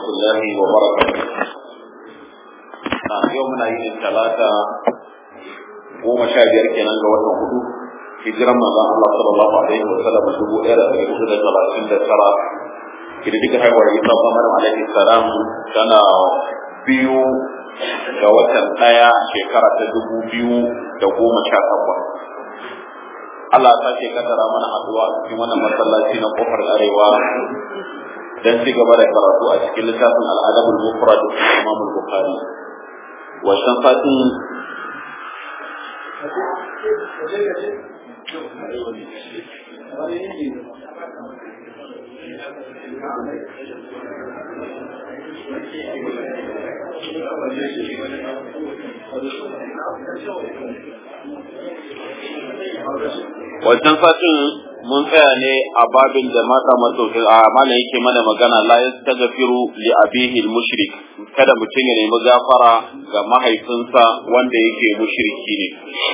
الله وبركاته yau muna yin talata goma sha biyar kenan ga watan hudu hijiran manzon Allah sallallahu alaihi wa sallam dubu ɗaya da ɗari hudu da talatin da tara kididdiga haihuwar Isa Muhammad alaihi salam tana biyu ga watan ɗaya shekara ta dubu biyu da goma sha takwas Allah ta ce kaddara mana haɗuwa a cikin wannan masallaci na kofar arewa dan ci gaba da karatu a cikin littafin al'adabul mufrad Imam Bukhari wancan satin wancan satin mun tsaya ne a babin da mata masauki a mana yake mana magana la yastaghfiru li abihi al-mushrik kada mutum ya nemi gafara ga mahaifinsa wanda yake mushriki ne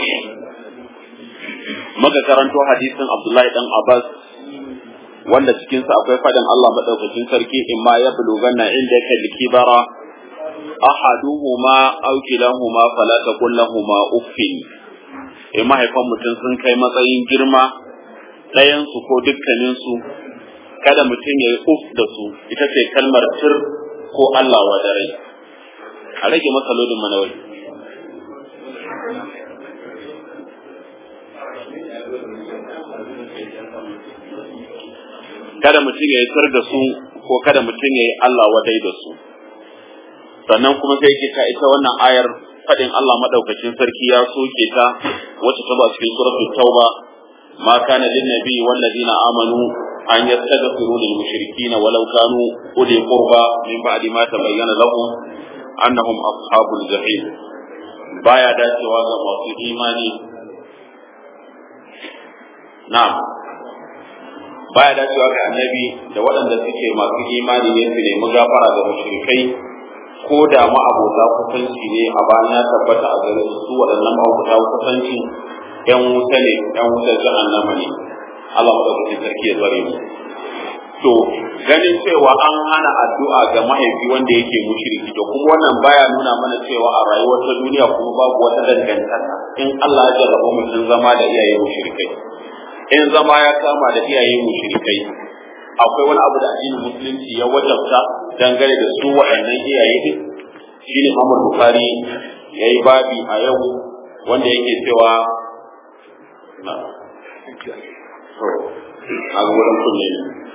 muka karanto hadisin Abdullahi dan Abbas wanda cikin sa akwai fadin Allah madaukakin sarki imma ya buluganna indaka likibara ahaduhuma aw kilahuma fala taqul lahumu uffin in mahaifan mutum sun kai matsayin girma ɗayansu ko dukkaninsu kada mutum ya yi uf da su ita ce kalmar tir ko Allah wa dare a rage masa lodin manawai kada mutum ya yi tir da su ko kada mutum ya yi Allah wadai da su sannan kuma sai ke ita wannan ayar fadin Allah madaukakin sarki ya soke ta wacce ta ba cikin suratul tauba ma kana lin nabi wal ladina amanu an yastaghfiru lil mushrikeen walau kanu uli qurba min ba'di ma tabayyana lahum annahum ashabul jahim baya dacewa ga masu imani na'am baya dacewa ga annabi da waɗanda suke masu imani ne su nemi gafara ga mushrikai ko da ma'abota kusanci ne a bayan ya tabbata a gare su waɗannan ma'abota kusanci ‘yan wuta ne, ‘yan wutar jahannama ne, Allah maɗaukakin sarki ya tsare mu. To, ganin cewa an hana addu'a ga mahaifi wanda yake mushriki to kuma wannan baya nuna mana cewa a rayuwar ta duniya kuma babu wata dangantaka in Allah ya jarraba mutum zama da iyaye mushrikai. In zama ya kama da iyaye mushrikai, akwai wani abu da addinin musulunci ya wajabta dangane da su waɗannan iyaye din shine Muhammad Bukhari yayi babi a yau wanda yake cewa na to a gurin kunne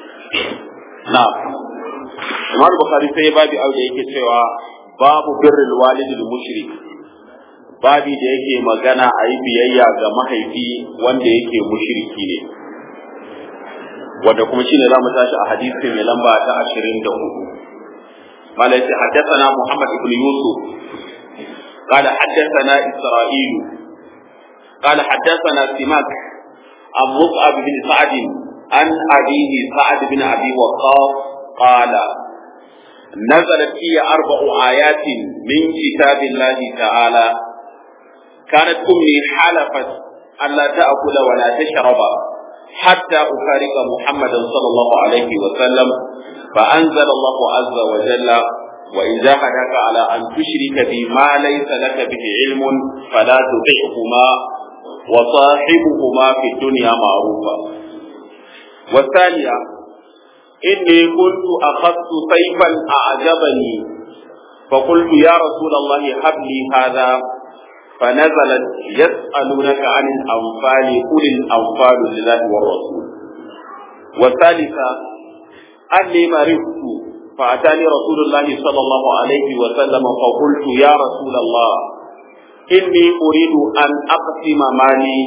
na Imam Bukhari sai babi a da yake cewa babu birrul walidil mushrik babi da yake magana a yi biyayya ga mahaifi wanda yake mushriki ne wanda kuma shine za mu tashi a hadisi mai lamba ta ashirin da hudu malai ce haddathana muhammad ibn yusuf قال حدثنا إسرائيل قال حدثنا سماك عن مصعب بن سعد عن أبيه سعد بن أبي وقاص قال نزلت هي أربع آيات من كتاب الله تعالى كانت أمي حلفت ألا تأكل ولا تشرب حتى أفارق محمدا صلى الله عليه وسلم فأنزل الله عز وجل وإن جاهدك على أن تشرك بي ما ليس لك به علم فلا تطعهما وصاحبهما في الدنيا معروفا والثانية إني كنت أخذت سيفا أعجبني فقلت يا رسول الله هب لي هذا فنزلت يسألونك عن الأنفال قل الأنفال لله والرسول والثالثة أني مرضت فأتاني رسول الله صلى الله عليه وسلم فقلت يا رسول الله إني أريد أن أقسم مالي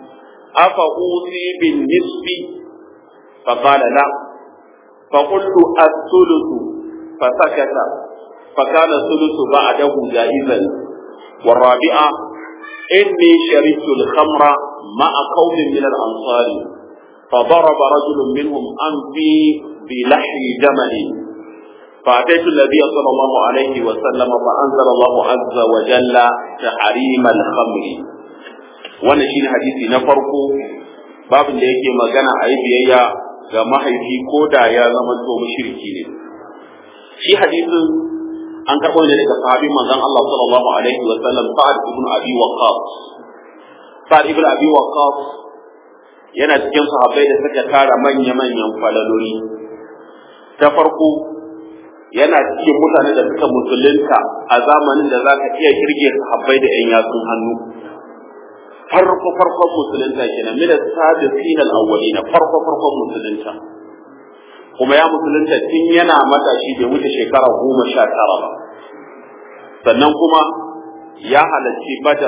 أفأوصي بالنصف فقال لا فقلت الثلث فسكت فكان الثلث بعده جائزا والرابعة إني شربت الخمر مع قوم من الأنصار فضرب رجل منهم أنفي بلحم جمل فأتيت النبي صلى الله عليه وسلم فأنزل الله عز وجل تحريم الخمر wannan shine hadisi na farko babin da yake magana a yi biyayya ga mahaifi ko da ya zama to mushriki ne shi hadisin an karɓo ne daga sahabin manzon Allah sallallahu alaihi wa sallam Sa'ad ibn Abi Waqqas Sa'ad ibn Abi Waqqas yana cikin sahabbai da suka tara manya-manyan falaloli ta farko yana cikin mutane da suka musulunta a zamanin da za ka iya kirge sahabbai da 'yan yatsun hannu farko farkon musulunta kenan min as-sabiqin al-awwalin farko farkon musulunta kuma ya musulunta tun yana matashi bai wuce shekara goma sha tara ba sannan kuma ya halarci badar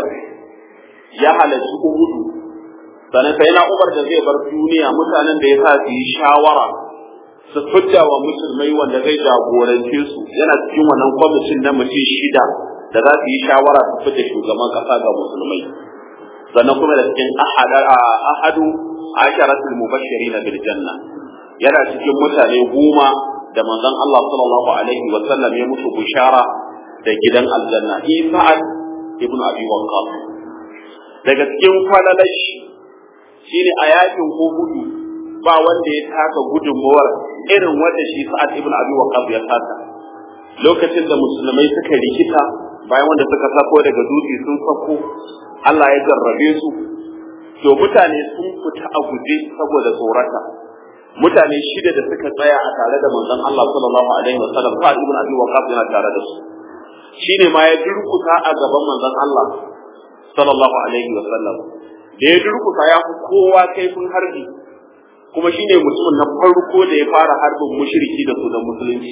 ya halarci uhudu sannan sai na umar da zai bar duniya mutanen da ya sa su yi shawara su fidda wa musulmai wanda zai jagorance su yana cikin wannan kwamitin na mutum shida da za su yi shawara su fidda shugaban kasa ga musulmai sannan kuma da cikin ahadu asharatul mubashirin bil janna yana cikin mutane goma da manzon Allah sallallahu alaihi wa sallam ya musu bishara da gidan aljanna Isa'ad ibn Abi Waqqas daga cikin falalashi shine a yakin Uhudu ba wanda ya taka gudunmawar irin wanda shi Sa'ad ibn Abi Waqqas ya taka lokacin da musulmai suka rikita bayan wanda suka sako daga dutse sun sako Allah ya jarrabe su to mutane sun fita a guje saboda tsorata mutane shida da suka tsaya a tare da manzon Allah sallallahu alaihi wasallam Sa'ad ibn Abi Waqqas yana tare da su shine ma ya durkusa a gaban manzon Allah sallallahu alaihi wasallam da ya durkusa ya fi kowa kaifin harbi kuma shine mutumin na farko da ya fara harbin mushriki da sunan musulunci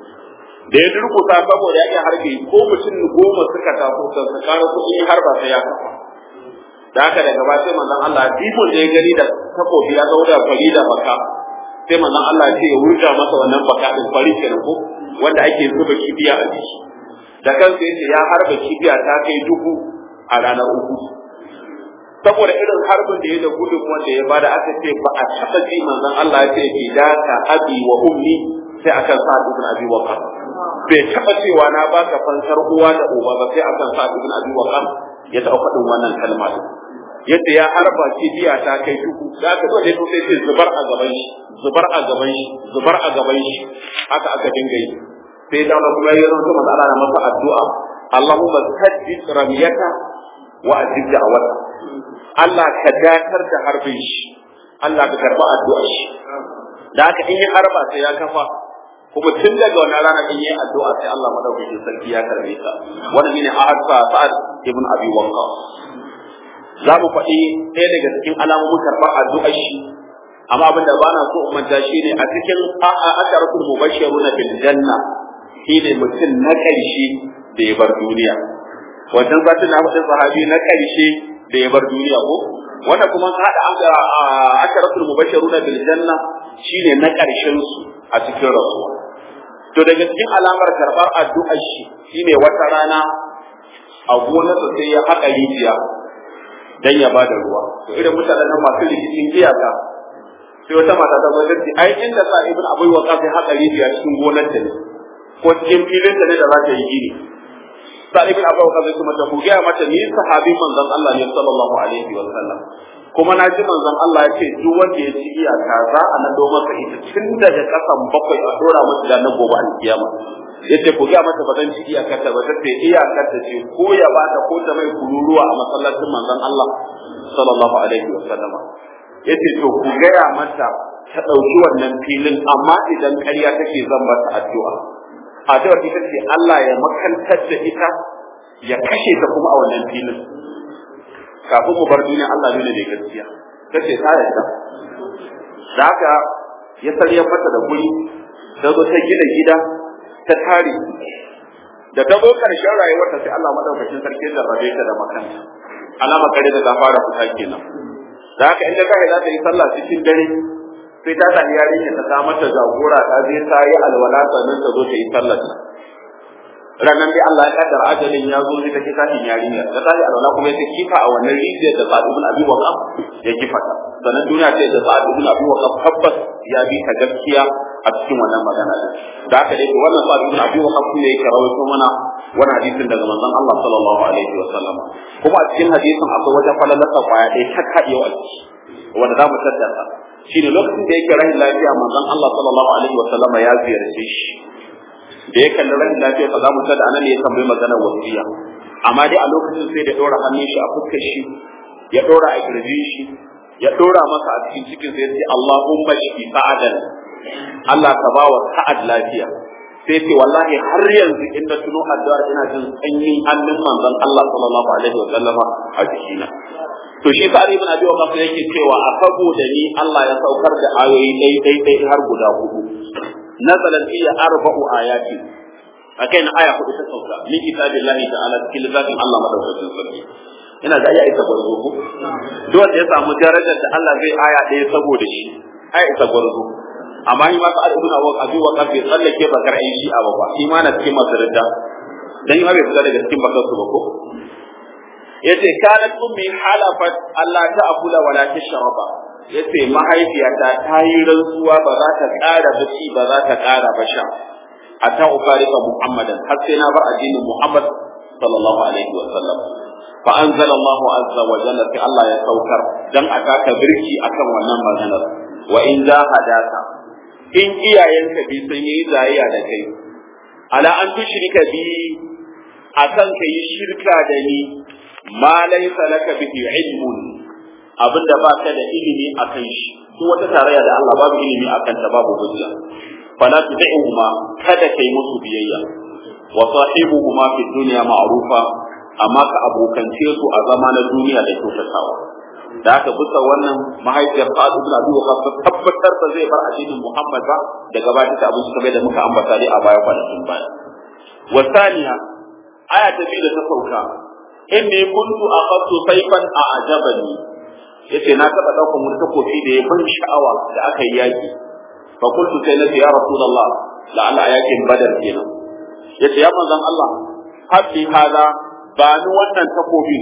da ya durkusa saboda ya iya harbi ko mutum goma suka taso kan su kara kuɗi harba sai ya kafa da haka daga ba sai manzon Allah bibon da ya gani da takobi ya zauna fari da baka sai manzon Allah ya ce ya wurga masa wannan baka din fari kenan ko wanda ake zuba kibiya a jiki da kansa yace ya harba kibiya ta kai dubu a ranar uku saboda irin harbin da ya da gudun wanda ya bada aka ce ba a taɓa ji manzon Allah ya ce fidaka abi wa ummi sai akan sa ibn abi waqas bai taɓa cewa na baka fansar uwa da uba ba sai akan sa ibn abi waqas ya taɓa faɗin wannan kalma yadda ya harba kibiya ta kai dubu da aka zo da sai ce zubar a gaban shi zubar a gaban shi zubar a gaban shi haka aka dinga yi sai da kuma ya zo manzo Allah masa addu'a Allahumma saddid ramiyata wa ajib da'wata Allah ka dakar da harbin shi Allah ka karba addu'ar shi da haka in yi harba sai ya kafa kuma tun daga wannan rana in yi addu'a sai Allah madaukakin sarki ya karbe ta wannan shine ahad sa'ad ibn abi waqqas za mu faɗi ɗaya daga cikin alamomin karɓar addu'ar shi amma abin da bana so in manta shi ne a cikin asharatul mubashshiruna bil janna shine mutum na ƙarshe da ya bar duniya wannan zatin na faɗin sahabi na ƙarshe da ya bar duniya ko wanda kuma ka haɗa asharatul mubashshiruna bil janna shine na ƙarshen su a cikin rasuwa to daga cikin alamar karɓar addu'ar shi shine wata rana a gonarsa sai ya haƙa rijiya dan ya bada ruwa to irin mutanen nan masu rikicin iyaka sai wata mata ta zo dace ai inda sa ibn abu waqas ya haƙa rijiya cikin gonar ta ne ko cikin filin ta ne da za ta yi gini sa ibn abu waqas ya kuma ta ku ga mata ni sahabi manzon Allah ne sallallahu alaihi wa sallam kuma na ji manzon Allah ya ce duk wanda ya ci iyaka za a nado masa ita tun daga kasan bakwai a dora masa da na gobe alkiyama yace ku ga mata ba zan ci iyakar ta ba sai iyakar ta ce ko ya bata ko ta mai kururuwa a masallacin manzon Allah sallallahu alaihi wa sallama yace to ku gaya mata ta dauki wannan filin amma idan ƙarya take zan mata addu'a addu'a ita ce Allah ya makantar da ita ya kashe ta kuma a wannan filin kafin mu bar duniya Allah ne da gaskiya kace ta yarda da haka ya sarya mata da guri ta zo ta gina gida ta tare da ta zo karshen rayuwarta sai Allah madaukakin sarki ya rabe ta da makanta alama kare da ta fara fita kenan da haka in ta kai za ta yi sallah cikin dare sai ta sami yarinya ta sa mata jagora ta je ta yi alwala sannan ta zo ta yi sallar ranar dai Allah ya kaddara ajalin ya zo sai ta ki tashin yarinya ta tashi alwala kuma ya kifa a wannan rijiyar da Sa'ad ibn Abi Waqqas ya kifa ta sannan duniya ce da Sa'ad ibn Abi Waqqas tabbas ya bi ta gaskiya a cikin wannan magana din da haka dai wannan Sa'ad ibn Abi Waqqas ne yake rawaito mana wannan hadisin daga manzon Allah sallallahu alaihi wa sallam kuma a cikin hadisin akwai wata falalasa kwaya ɗaya ta kaɗewa a ciki wanda za mu tattara shine lokacin da yake rahin lafiya manzon Allah sallallahu alaihi wa sallama ya ziyarce shi da ya kalli rashin lafiya fa za mu tada anan ne ya tambayi maganar wasiya amma dai a lokacin sai da ɗora hannun shi a fuskar shi ya ɗora a kirjin shi ya ɗora masa a cikin cikin sai ya ce Allahumma shi sa'adan Allah ka ba wa sa'ad lafiya sai ce wallahi har yanzu in na tuno addu'ar ina jin sanyin hannun manzon Allah sallallahu alaihi wa sallama a jikina to shi sa'ad ibn abi waqas yake cewa a saboda ni Allah ya saukar da ayoyi dai dai dai har guda hudu nazalat iya arba'u ayati akai na aya hudu ta sauka min kitabillahi ta'ala cikin littafin Allah madaukakin sarki ina da aya ita gwarzo ko duk wanda ya samu darajar da Allah zai aya ɗaya saboda shi aya ita gwarzo amma yi masu al'ibuna wa abi wa kafi tsallake bakar ayi shi a ba shi ma na cikin masu ridda dan yi ma bai fita daga cikin bakar su ba ko yace kanat ummi halafat Allah ta akula wala tashraba yace mahaifiyata ta yi rantsuwa ba za ta ƙara baci ba za ta ƙara ba sha hatta ufarika muhammadan har sai na bar addinin muhammad sallallahu alaihi wa sallam fa anzala Allah azza wa jalla fi Allah ya saukar dan aka birki akan wannan maganar wa in hadaka in iyayenka bi sun yi zayayya da kai ala an tushrika bi akan ka yi shirka da ni ma laysa laka bihi ilmun abinda ba ka da ilimi akan shi duk wata tarayya da Allah babu ilimi akan ta babu hujja fala tud'uhuma kada kai musu biyayya wa sahibuhuma fi dunya ma'rufa amma ka abokance su a zama na duniya da kyautatawa da aka bisa wannan mahaifiyar Sa'ad ibn Abi Waqqas tabbatar ba zai bar addinin Muhammad ba da gabatar da abin kamar da muka ambata dai a baya kwanakin baya wa thaniya aya ta biyu da ta sauka inni kuntu aqattu sayfan a ajabani yace na taba daukan wani takofi da ya ban sha'awa da aka yi yaki fa kuntu sai na ya rasulullah la'alla ayakin badar kenan yace ya manzon Allah habbi hada ba ni wannan takobi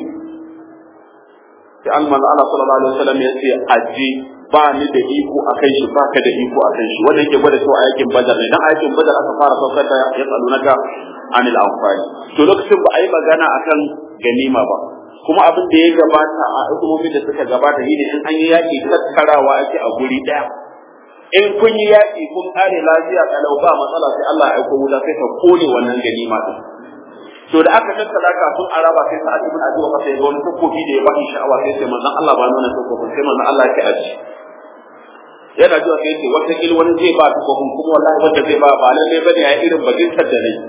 sai an manzo Allah sallallahu alaihi wasallam ya ce aje ba ni da iko akan shi ba ka da iko akan shi wanda yake gwada cewa ayakin badar ne dan ayakin badar aka fara saukar da ya tsalunaka anil anfali to lokacin ba a yi magana akan ganima ba kuma abin da ya gabata a hukumomin da suka gabata shine in an yi yaki tattarawa ake a guri daya in kun yi yaki kun kare lafiya kalau ba matsala sai Allah ya aiko wuta sai ta kone wannan ganima din to da aka tattara kafin a raba sai sa'ad ibn abi waqas ya ga wani takobi da ya bani sha'awa sai sai manzon Allah ba nuna takobin sai manzon Allah ya aji yana zuwa sai ce wata kil wani zai ba takobin kuma wallahi wanda zai ba ba lalle bane ya irin bajintar da nayi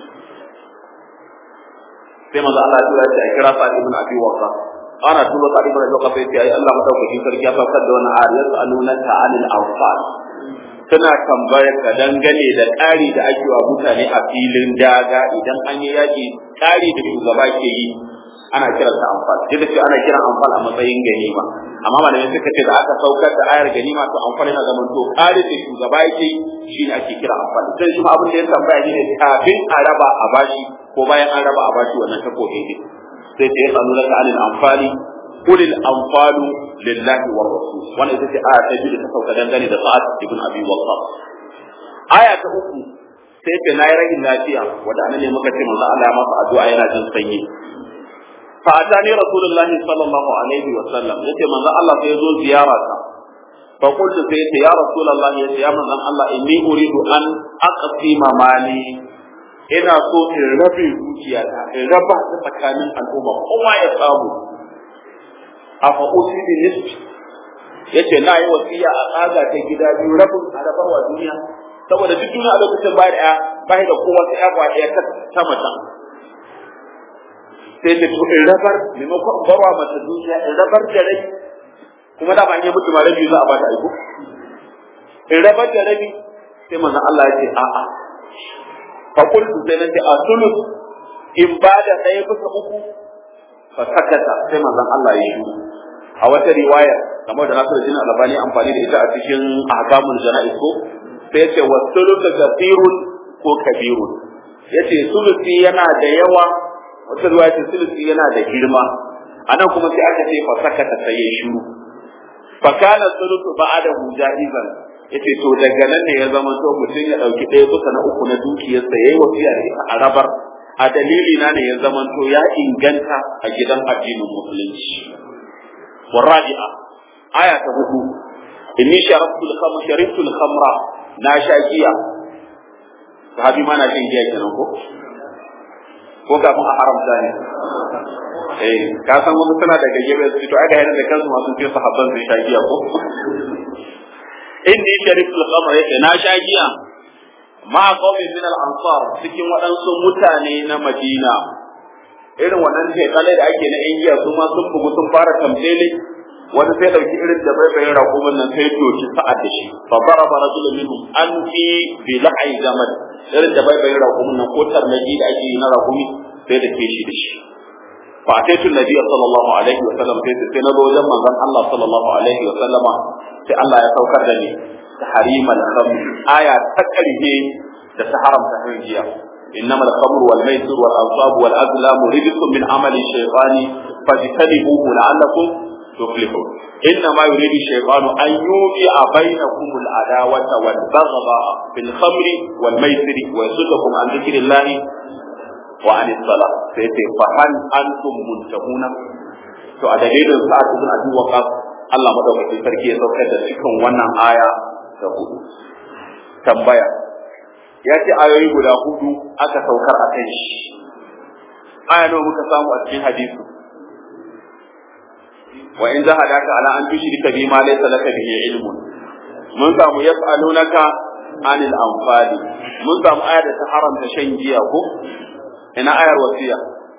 sai manzon Allah ya tura shi a kira sa'ad ibn abi waqas ana tura sa'ad ibn abi waqas sai ce ai Allah madaukakin sarki ya saukar da wani ayat yas'alunaka 'anil anfal suna tambayar ka dangane da ƙari da ake wa mutane a filin daga idan an yi yaƙi ƙari da shugaba ke yi ana kiran sa amfal duk da cewa ana kiran amfal a matsayin ganima amma malamai suka ce da aka saukar da ayar ganima to amfal yana zaman to ƙari da shugaba yake shi ne ake kira amfal sai shi abin da ya tambaya shi ne kafin a raba a bashi ko bayan an raba a bashi wannan takobi ne sai ta yi tsanu laka anil amfali kulil anfalu lillahi war rasul wannan ita ce aya ta biyu da ta sauka dangane da sa'ad ibn abi waqqas aya ta uku sai ta nayi rahin lafiya wanda anan ne muka ce manzo Allah ya masa addu'a yana jin sanyi fa atani rasulullah sallallahu alaihi wa sallam yace manzo Allah sai ya zo ziyara ta fa qultu sai yace ya rasulullah yace ya manzo Allah inni uridu an aqsima mali ina so in rabe dukiyata in raba ta tsakanin al'umma kowa ya samu a fa'usi da nisfi yace na yi wasiya a tsaga ta gida biyu rabin a rabar wa duniya saboda duk duniya a lokacin ba da ba da kowa ta ya kwa ɗaya ta mata sai ta in rabar maimakon barwa mata duniya in rabar da rai kuma da ba ne mutu ma rabi za a ba ta aiko in rabar da rabi sai manzon Allah ya ce a'a fa qultu sai nace a sulus in ba da ɗaya bisa uku fa sakata sai manzon Allah ya yi a wata riwaya kamar da Nasiru Jin Albani amfani da ita a cikin ahkamul jana'iz ko sai yace wa sulusu kathirun ko kabirun yace sulusi yana da yawa wata riwaya ce sulusi yana da girma anan kuma sai aka ce fa sakata sai ya shiru fa kana sulusu ba'adahu ja'izan yace to daga nan ne ya zama to mutum ya dauki ɗaya bisa na uku na dukiyarsa yayi wasiya da ita a rabar a dalili na ne ya zama to ya inganta a gidan addinin musulunci والرابعة آية هدو إني شربت الخمر شربت الخمر ناشاكية sahabi ma na shan giya kenan ko ko kafin a haramta ne eh ka san wasu suna daga gefe su to aka yana da kansu masu ce sahabban sun sha giya ko inni shariful khamr yake na sha giya ma qawmin min al ansar cikin waɗansu mutane na Madina irin wannan ce kale da ake na yan giya su ma sun bugu sun fara tamtele wani sai dauki irin da bai bai raƙumin nan sai doki sa'ad da shi fa daraba rajulun minhum an fi bi la'i zaman irin da bai bai raƙumin nan ko tarnaji da ake yi na raƙumi sai da ke shi da shi fa ataitu nabiyyi sallallahu alaihi wa sallam sai sai na zo wajen manzon Allah sallallahu alaihi wa sallama sai Allah ya saukar da ni tahrimal khamr aya ta karhe da ta haramta hanjiya إنما الخمر والميسر والأنصاب والأزلام رجس من عمل الشيطان فاجتنبوه لعلكم تفلحون إنما يريد الشيطان أن يوقع بينكم العداوة والبغضاء في الخمر والميسر ويصدكم عن ذكر الله وعن الصلاة سيتي فهل أنتم منتهون to a dalilin sa'ad ibn abi waqas Allah madaukakin sarki ya saukar da cikin wannan aya da hudu tambaya ya ce ayoyi guda hudu aka saukar a kan shi aya nawa muka samu a cikin hadisi wa in jahadaka ala an tushrika bi ma laysa laka bihi ilmun mun samu yas'alunaka anil anfali mun samu aya da ta haramta shan giya ko ina ayar wasiya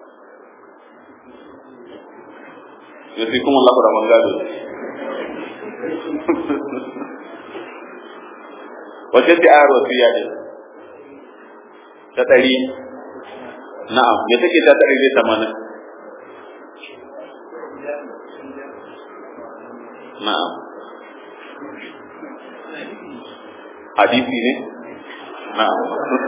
yasikum Allah da mangado wace ce ayar wasiya ne ta ɗari na'am me take ta ɗari da tamanin na'am hadisi ne na'am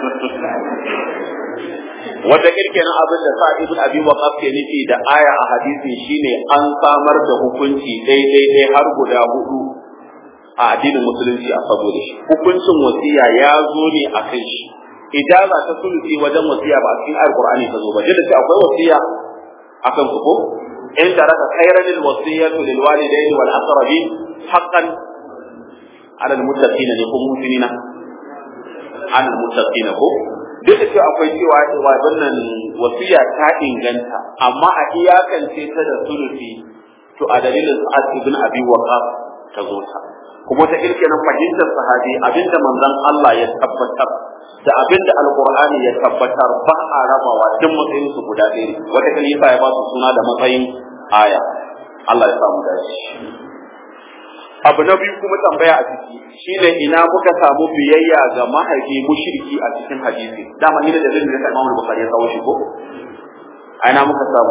wata kirkenan abin da sa ibn abi waqaf ke nufi da aya a hadisi shine an samar da hukunci daidai dai har guda hudu a addinin musulunci a saboda shi hukuncin wasiya ya zo ne a kan shi ijaza ta sulusi wajen wasiya ba a cikin alqur'ani ta zo ba da ce akwai wasiya akan ku ko in taraka khayran lil wasiyatu lil walidayni wal aqrabin haqqan ala al muttaqina ne ko mu'minina ala al muttaqina ko duk da cewa akwai cewa wa wannan wasiya ta inganta amma a iyakance ta da sulusi to a dalilin sa'ad ibn abi waqas ta zo ta kuma ta kirkiran fahimtar sahabi abinda manzon Allah ya tabbatar da abinda alqur'ani ya tabbatar ba a rabawa duk matsayin su guda ɗaya wata kalifa ya ba su suna da matsayin aya Allah ya samu dace abu na biyu kuma tambaya a ciki shine ina muka samu biyayya ga mahaifi mushriki a cikin hadisi dama ni da dalilin da Imam Bukhari ya kawo shi ko ina muka samu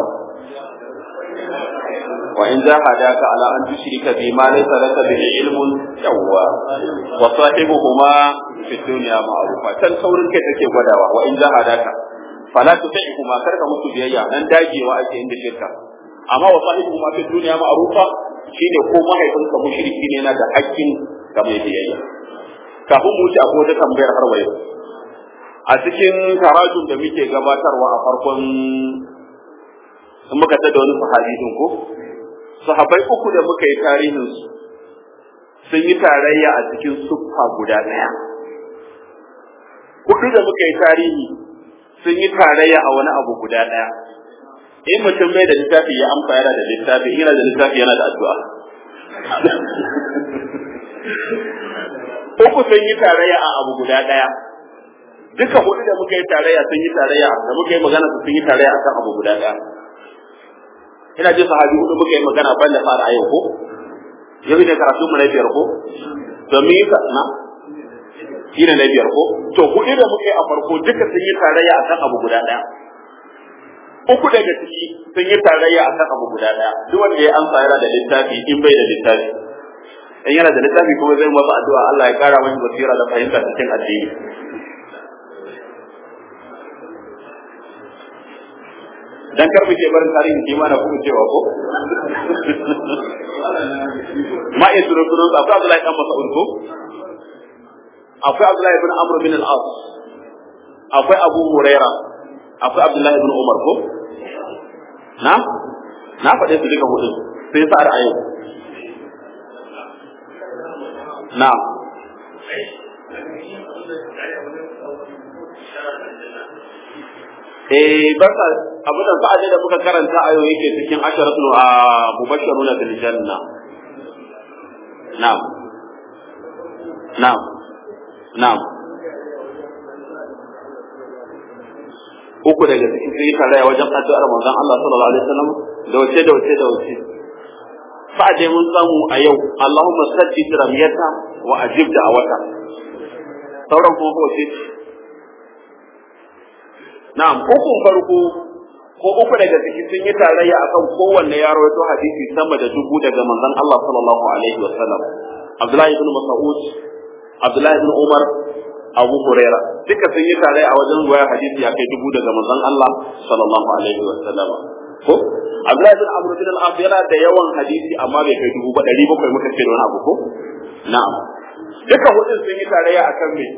وإن جاهداك على أن تشرك بما ليس لك به علم يوا وصاحبهما في الدنيا معروفا كان saurin kai take gwadawa wa in jahadaka fala tuti'huma karka musu biyayya dan dagewa ake inda shirka amma wa sahibuhuma fi dunya ma'rufa shine ko mahaifinka mushriki ne yana da hakkin ga mai biyayya kafin mu wuce akwai wata tambayar har wayo a cikin tarajun da muke gabatarwa a farkon in muka tada wani sahabi din ko sahabbai uku da muka yi tarihin su sun yi tarayya a cikin suffa guda ɗaya hudu da muka yi tarihi sun yi tarayya a wani abu guda ɗaya in mutum bai da littafi ya amsa yana da littafi in yana da littafi yana da addu'a uku sun yi tarayya a abu guda ɗaya duka hudu da muka yi tarayya sun yi tarayya da muka yi magana sun yi tarayya akan abu guda ɗaya ina jin sahabi hudu muka yi magana ban da fara a yau ko yau ne karatu mu na biyar ko to me yasa na shi ne na biyar ko to hudu da muka yi a farko duka sun yi tarayya akan abu guda ɗaya uku daga ciki sun yi tarayya akan abu guda ɗaya duk wanda ya amsa yana da littafi in bai da littafi in yana da littafi kuma zai masa addu'a Allah ya kara masa basira da fahimta cikin addini dan kar muke barin tarihin kima na kuma cewa ko ma iya turo turo akwai Abdullahi dan Mas'ud ko akwai Abdullahi ibn Amr bin al-As akwai Abu Huraira akwai Abdullahi ibn Umar ko na na faɗe su duka hudu sai sa ra'ayi na eh barka abu da sa'ad da muka karanta ayo yake cikin asharatul a mubashshiruna bil janna na'am na'am na'am uku daga cikin sai tare wajen addu'ar manzon Allah sallallahu alaihi wasallam da wace da wace da wace fa dai mun samu a yau Allahumma sajjid ramyata wa ajib da'awata sauran kuma ko ce na'am uku farko ko uku daga ciki sun yi tarayya akan kowanne ya rawaito hadisi sama da dubu daga manzon Allah sallallahu alaihi wasallam Abdullahi ibn Mas'ud Abdullahi ibn Umar Abu Huraira duka sun yi tare a wajen ruwaya hadisi ya kai dubu daga manzon Allah sallallahu alaihi wa sallam ko Abdullahi bin Amr bin al-As yana da yawan hadisi amma bai kai dubu ba ɗari bakwai muka ce da wani abu ko na'am duka hudun sun yi tarayya akan me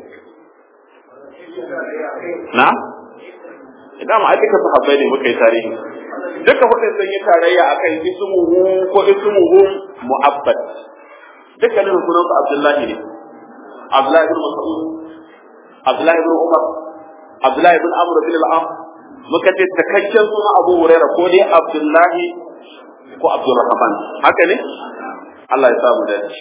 na idan ma duka sahabbai ne muka yi tarihi duka hudun sun yi tarayya akan ismuhu ko ismuhu mu'abbad dukkanin sunan su Abdullahi ne Abdullahi bin Mas'ud Abdullahi ibn Umar, Abdullahi ibn Amr bin al-Am, muka ce takakken suna Abu Huraira ko dai Abdullahi ko Abdurrahman. Haka ne? Allah ya sa mu dace.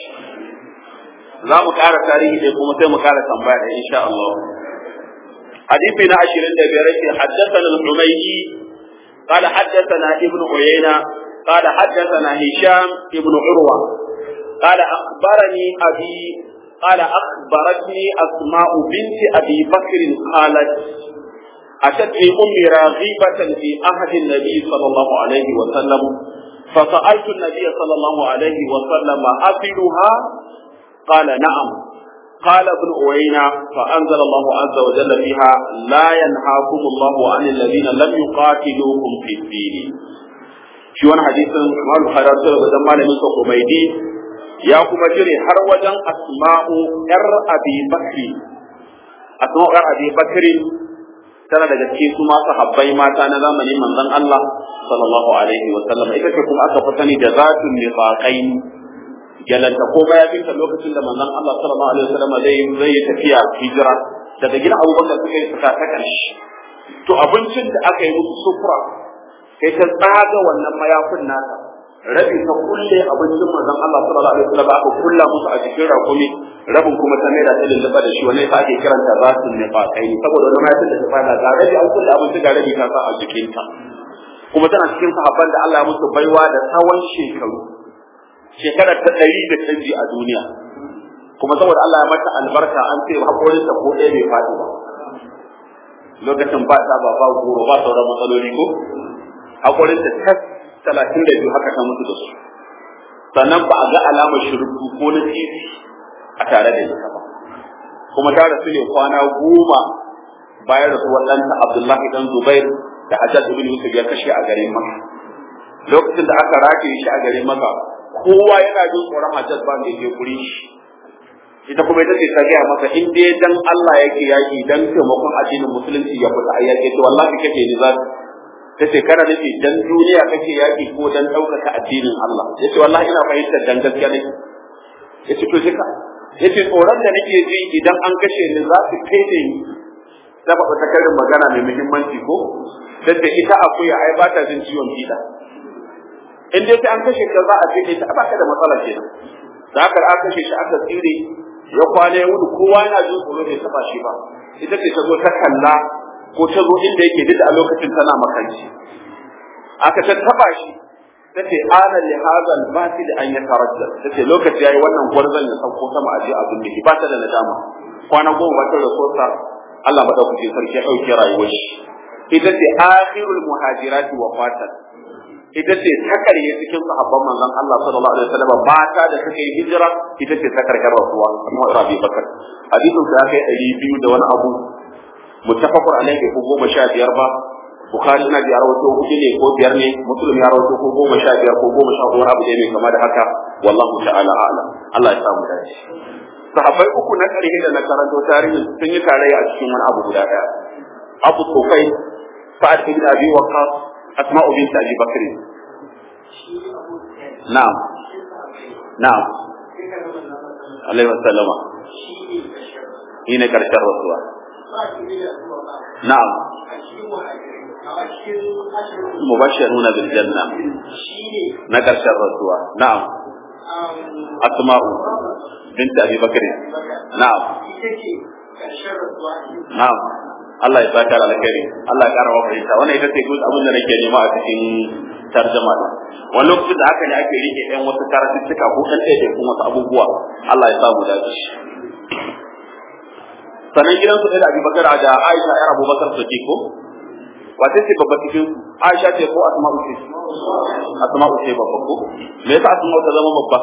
Za mu ƙara tarihi dai kuma sai mu ƙara tambaya da insha Allah. Hadisi na 25 yake haddathana al-Humaydi قال حدثنا ابن عيينة قال حدثنا هشام ابن عروة قال أخبرني أبي قال أخبرتني أسماء بنت أبي بكر قالت أتتني أمي راغبة في عهد النبي صلى الله عليه وسلم فسألت النبي صلى الله عليه وسلم أفلها قال نعم قال ابن أوينا فأنزل الله عز وجل فيها لا ينهاكم الله عن الذين لم يقاتلوكم في الدين شو أنا حديث ما الحرارة بدل من سوكميدي ya kuma jire har wajen asma'u yar abi bakri asma'u yar abi bakri tana daga cikin su masu habbai mata na zamanin manzon Allah sallallahu alaihi wa sallam ita ce kuma aka fi sani da zatun nifaqain galanta ko baya binta lokacin da manzon Allah sallallahu alaihi wa sallam zai zai tafiya hijira daga gidan Abubakar suka yi suka ta karshe to abincin da aka yi musu sufra kai ta tsaga wannan mayafin nata rabi ta kulle abincin manzon Allah sallallahu alaihi wasallam aka kulla musu a cikin rakumi rabin kuma ta mai da ta lulluɓa da shi wannan yasa ake kiranta zatul nifaqai saboda wannan mayatin da ta fada ga rabi an kulle abinci ga rabi ta sa a jikinta kuma tana cikin sahabban da Allah ya musu baiwa da tsawon shekaru shekara ta ɗari da canji a duniya kuma saboda Allah ya mata albarka an ce haƙorin ta ko ɗaya bai faɗi ba lokacin ba ta ba ba goro ba sauran matsaloli ko haƙorin ta tas talatin da biyu haka ta mutu da su sannan ba a ga alamar shirku ko na titi a tare da ita ba kuma ta rasu ne kwana goma bayan rasuwar ɗanta Abdullahi dan Zubair da Hajjaj ibn Yusuf ya kashe a garin Makka lokacin da aka rataye shi a garin Makka kowa yana jin tsoron Hajjaj ba mai je kuri shi ita kuma ita ce ta gaya masa in dai dan Allah yake yaki dan taimakon addinin musulunci ya fita a yake to wallahi kake ni za ta ce kana nufi dan duniya kake yaki ko dan ɗaukaka addinin Allah ya ce wallahi ina fahimtar dan gaskiya ne ya ce to jika ya ce tsoron da nake ji idan an kashe ni za su kai ni ta faɗa ta karin magana mai muhimmanci ko da ita akuya ai ba ta jin ciwon fiɗa in dai sai an kashe ka za a ce ta ba ka da matsala kenan da haka aka kashe shi aka tsire ya kwana ya wuce kowa yana jin tsoro bai taba shi ba ita ce ta zo ta kalla ko ta zo inda yake duk a lokacin tana makanci aka ta taba shi ta ce ana li hadal batil an yatarajja ta ce lokaci yayi wannan gwarzon ya sauko sama aje abin da ba ta da nadama kwana goma ba ta rasosa Allah madaukakin sarki ya dauke rayuwar shi ita ce akhirul muhajirati wafatan ita ce ta karye cikin sahabban manzon Allah sallallahu alaihi wasallam mata da suka yi hijira ita ce ta karkar rasuwa kuma Rabi Bakar hadisin sa kai ɗari biyu da wani abu muttafaqun alaihi ko goma sha biyar ba Bukhari ina ji rawaito hudu ne ko biyar ne Muslim ya rawaito ko goma sha biyar ko goma sha hudu abu ne kama da haka wallahu ta'ala a'lam Allah ya samu dace sahabbai uku na ƙarshe da na karanto tarihin sun yi tarayya a cikin wani abu guda ɗaya Abu Sufai Sa'ad ibn Abi Waqqas Asma'u bint Abi Bakr Na'am Na'am Alaihi wasallama shi ne karshen rasuwa Na'am mubashiruna bil janna na karshen rasuwa na'am asma'u bint abi bakr na'am na'am Allah ya saka alkhairi Allah ya kara wa fahimta wannan ita ce good abin da nake nema a cikin tarjama da wani lokacin da aka ne ake rike ɗan wasu karatuttuka ko ɗan ɗaya kuma wasu abubuwa Allah ya sa mu dace sanan gidansu ɗaya da Abi Bakar da Aisha ƴar Abu Bakar Siddiq ko wace ce babba cikin Aisha ce ko Asma'u ce Asma'u ce babba ko me yasa Asma'u ta zama babba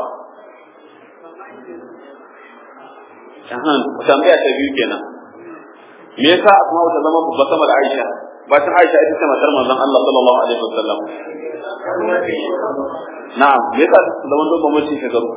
Ahan, tambaya ta biyu kenan. Me yasa Asma'u ta zama babba sama da Aisha? Ba ta Aisha ita ce matar manzon Allah sallallahu alaihi wasallam. Na'am, me yasa ta zama babba mace shekaru?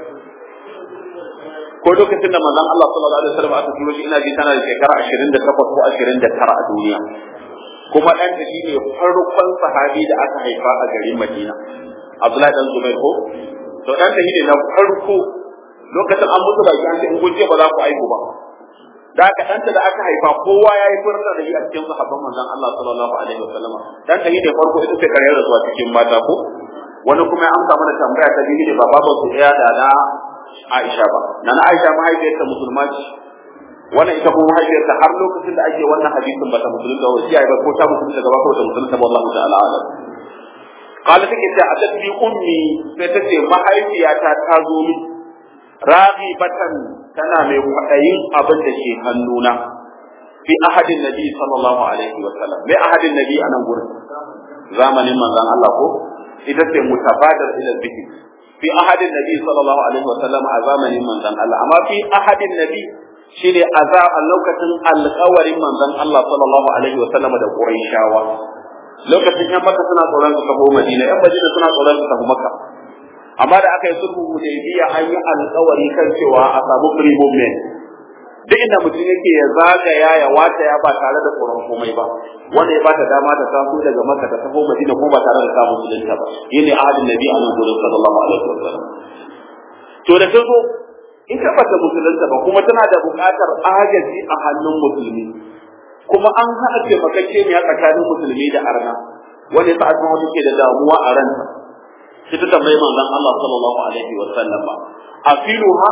Ko lokacin da manzon Allah sallallahu alaihi wasallam aka turo shi ina ji tana da shekara 28 ko 29 a duniya. Kuma ɗan ta shine farkon sahabi da aka haifa a garin Madina. Abdullahi dan Zubair ko? To ɗan ta shine na farko lokacin an musu baki an ce in kun ce ba za ku aiku ba da aka ɗanta da aka haifa kowa ya yi furta da shi a cikin sahabban manzon Allah sallallahu alaihi wasallam dan ta da farko ita ce karyar da zuwa cikin mata ko wani kuma ya amsa mana tambaya ta biyu ne ba babu su ɗaya da na Aisha ba na na Aisha mahaifiyarta musulma ce wannan ita kuma mahaifiyarta har lokacin da ake wannan hadisin bata musulunta ba shi ba ko ta musulunta gaba ko ta musulunta ba Allah ta'ala alam قالت take ce a tafi ummi sai ta ce mahaifiyata ta zo min raghibatan tana mai kwaɗayin abin da ke hannuna fi ahadin nabi sallallahu alaihi wa sallam mai ahadin nabi a nan gurin zamanin manzon Allah ko ita ce mutabadar ila zikr fi ahadin nabi sallallahu alaihi wa sallam a zamanin manzon Allah amma fi ahadin nabi shine a lokacin alƙawarin manzon Allah sallallahu alaihi wa sallam da Qurayshawa lokacin yan Makka suna tsoron su tafi Madina yan Madina suna tsoron su tafi Makka amma da aka yi sulhu hudaybiya an yi alƙawari kan cewa a samu free movement duk inda mutum yake ya zagaya ya wata ya ba tare da tsoron komai ba wanda ya bata dama ta taso daga Makka ta tafi Madina ko ba tare da samun musulunta ba yene ahadin nabi a nan gurin sallallahu alaihi wasallam to da ta zo in ka bata musulunta ba kuma tana da buƙatar agaji a hannun musulmi kuma an haɗa taimakakeniya tsakanin musulmi da arna wanda sa asma wata ke da damuwa a ranta sai ta tambayi manzon Allah sallallahu alaihi wa sallam a filuha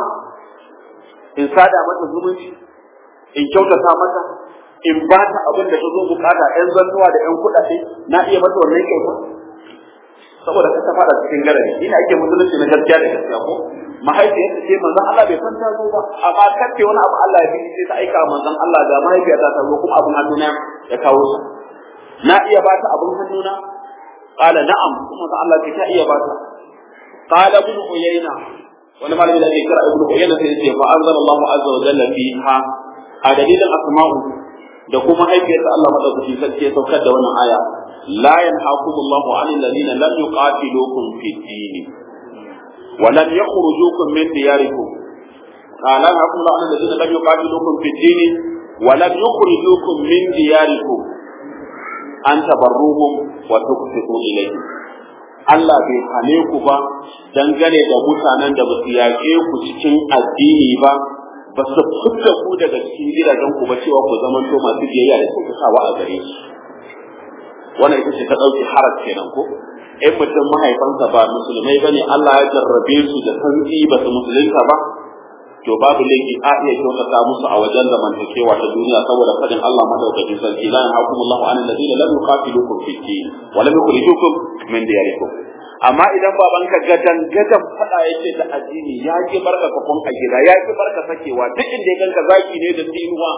in sada mata zumunci in kyautata mata in ba ta abin da ta zo bukata ƴan zannuwa da ƴan kuɗaɗe na iya mata wannan kyauta saboda ka ta fada cikin garari ina ake musulunci na gaskiya da gaskiya ko mahaifiyarta ce manzon Allah bai san ta zo ba amma kace wani abu Allah ya bi sai ta aika manzon Allah ga mahaifiyarta ta zo kuma abin hannuna ya kawo su na iya ba ta abin hannuna qala na'am kuma Allah ta iya ba ta qala ibn uyayna wani malami da ake kira ibn uyayna sai ya ce fa anzalallahu azza wa jalla fiha a dalilin asma'u da kuma haifiyarta Allah madaukakin sarki ya saukar da wannan aya la yanhaakumullahu 'anil ladina lam yuqatilukum fid din wa lam yakhrujukum min diyarikum la yanhaakumullahu 'anil ladina lam yuqatilukum fid din wa lam yukhrijukum min diyarikum an tabarruhum wa tuqsitu ilayhim Allah bai hane ku ba dangane da mutanen da ba su yaƙe ku cikin addini ba ba su fita ku daga cikin gidajen ku ba cewa ku zama to masu biyayya da kyautatawa a gare su wannan ita ce ta ɗauki harar kenan ko in mutum mahaifansa ba musulmai ba ne Allah ya jarrabe su da sanzi ba su musulunta ba to babu laifi a iya kyautata musu a wajen zamantakewa ta duniya saboda fadin Allah madaukakin sarki la yanhakumullahu anil ladina lam yuqatilukum fi din wa lam yukhrijukum min diyarikum amma idan babanka gadan gadan fada yake da addini ya ki barka kafin a gida ya ki barka sakewa duk inda ya ganka zaki ne da tsinuwa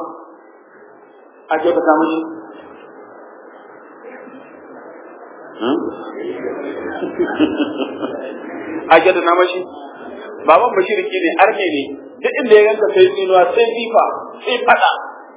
a ce ka samu a ce da namashi baban bashirki ne arne ne duk inda ya ganka sai tsinuwa sai fifa sai fada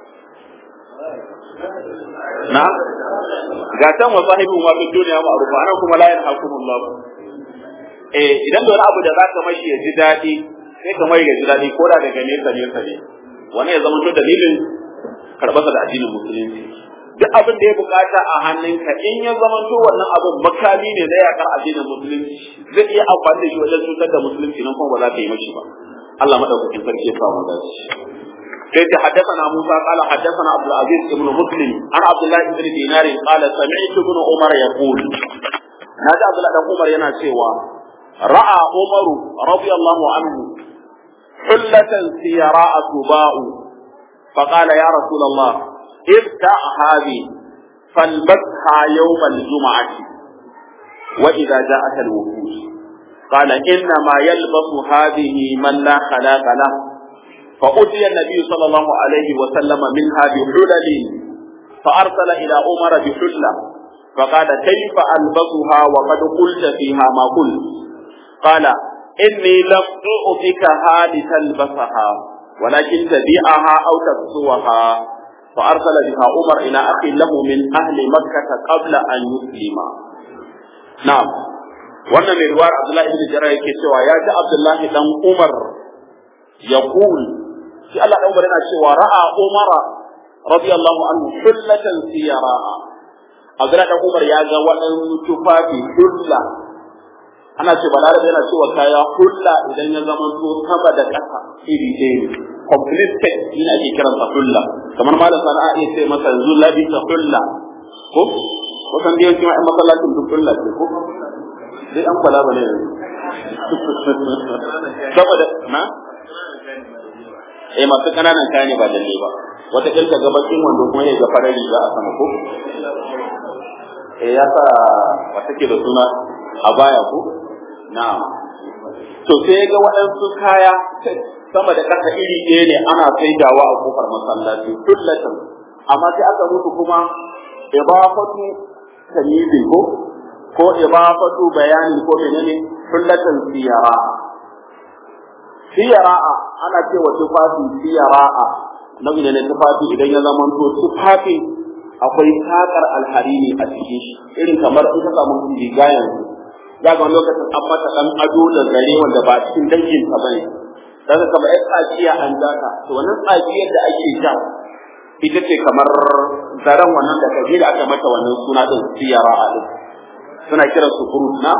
na ga tan wa sahibin wa fi duniya ma arufa anan kuma la yanhakumullah eh idan da wani abu da zaka mashi ya ji dadi sai ka mai ya ji dadi ko da daga nesa nesa ne wani ya zama to dalilin karɓarsa da addinin musulunci duk abin da ya bukata a hannunka in ya zama to wannan abin makami ne na yakar addinin musulunci zai iya amfani da shi wajen cutar da musulunci nan kuma ba za ka yi mashi ba Allah madaukakin sarki ya samu dace كيف حدثنا موسى قال حدثنا عبد العزيز بن مسلم عن عبد الله بن دينار قال سمعت ابن عمر يقول نادى عبد الله بن عمر ينا سوى راى عمر رضي الله عنه حلة سيراء تباء فقال يا رسول الله ابتع هذه فالبسها يوم الجمعة وإذا جاءك الوفود قال إنما يلبس هذه من لا خلاق له فأتي النبي صلى الله عليه وسلم منها بحلل فأرسل إلى عمر بحلة فقال كيف ألبسها وقد قلت فيها ما قلت قال إني لم أعطيكها لتلبسها ولكن تبيعها أو تكسوها فأرسل بها عمر إلى أخ له من أهل مكة قبل أن يسلم نعم wannan mai ruwar Abdullahi ibn Jarrah yake cewa ya ji Abdullahi dan Umar yaqul shi Allah dan Umar yana cewa ra'a Umar radiyallahu anhu hullatan siyara Abdullahi dan Umar ya ga waɗansu tufafi hulla ana ce balarabe yana cewa kaya hulla idan ya zama to sama da ƙasa iri ɗaya ne complete set ina ake kiransa hulla kamar malam sana'a iya ce masa yanzu labisa hulla ko kusan da yankin ma'an masallacin duk hulla ce ko dai an kwala ba ne yanzu saboda na eh masu ƙananan kaya ne ba lalle ba wata ƙirka gabashin wando kuma ya ga farar riga a sama ko eh ya sa wata ke da suna a baya ko na'am to sai ga waɗansu kaya sama da ƙasa iri ɗaya ne ana saidawa a kofar masallaci kullatan amma sai aka mutu kuma ibafatu tamyizi ko ko ibafatu bayani ko menene kullatan siyara siyara'a ana cewa tufafi siyara'a nau'i ne na tufafi idan ya zama to tufafi akwai takar alharini a cikin shi irin kamar in ka samu riga yanzu za ga lokacin an mata dan ado da zare wanda ba cikin dangin ka bane daga kamar ai tsakiya an daka to wannan tsakiyar da ake ja ita ce kamar zaren wannan da kaje da aka mata wannan suna din siyara a din suna kiran su furut na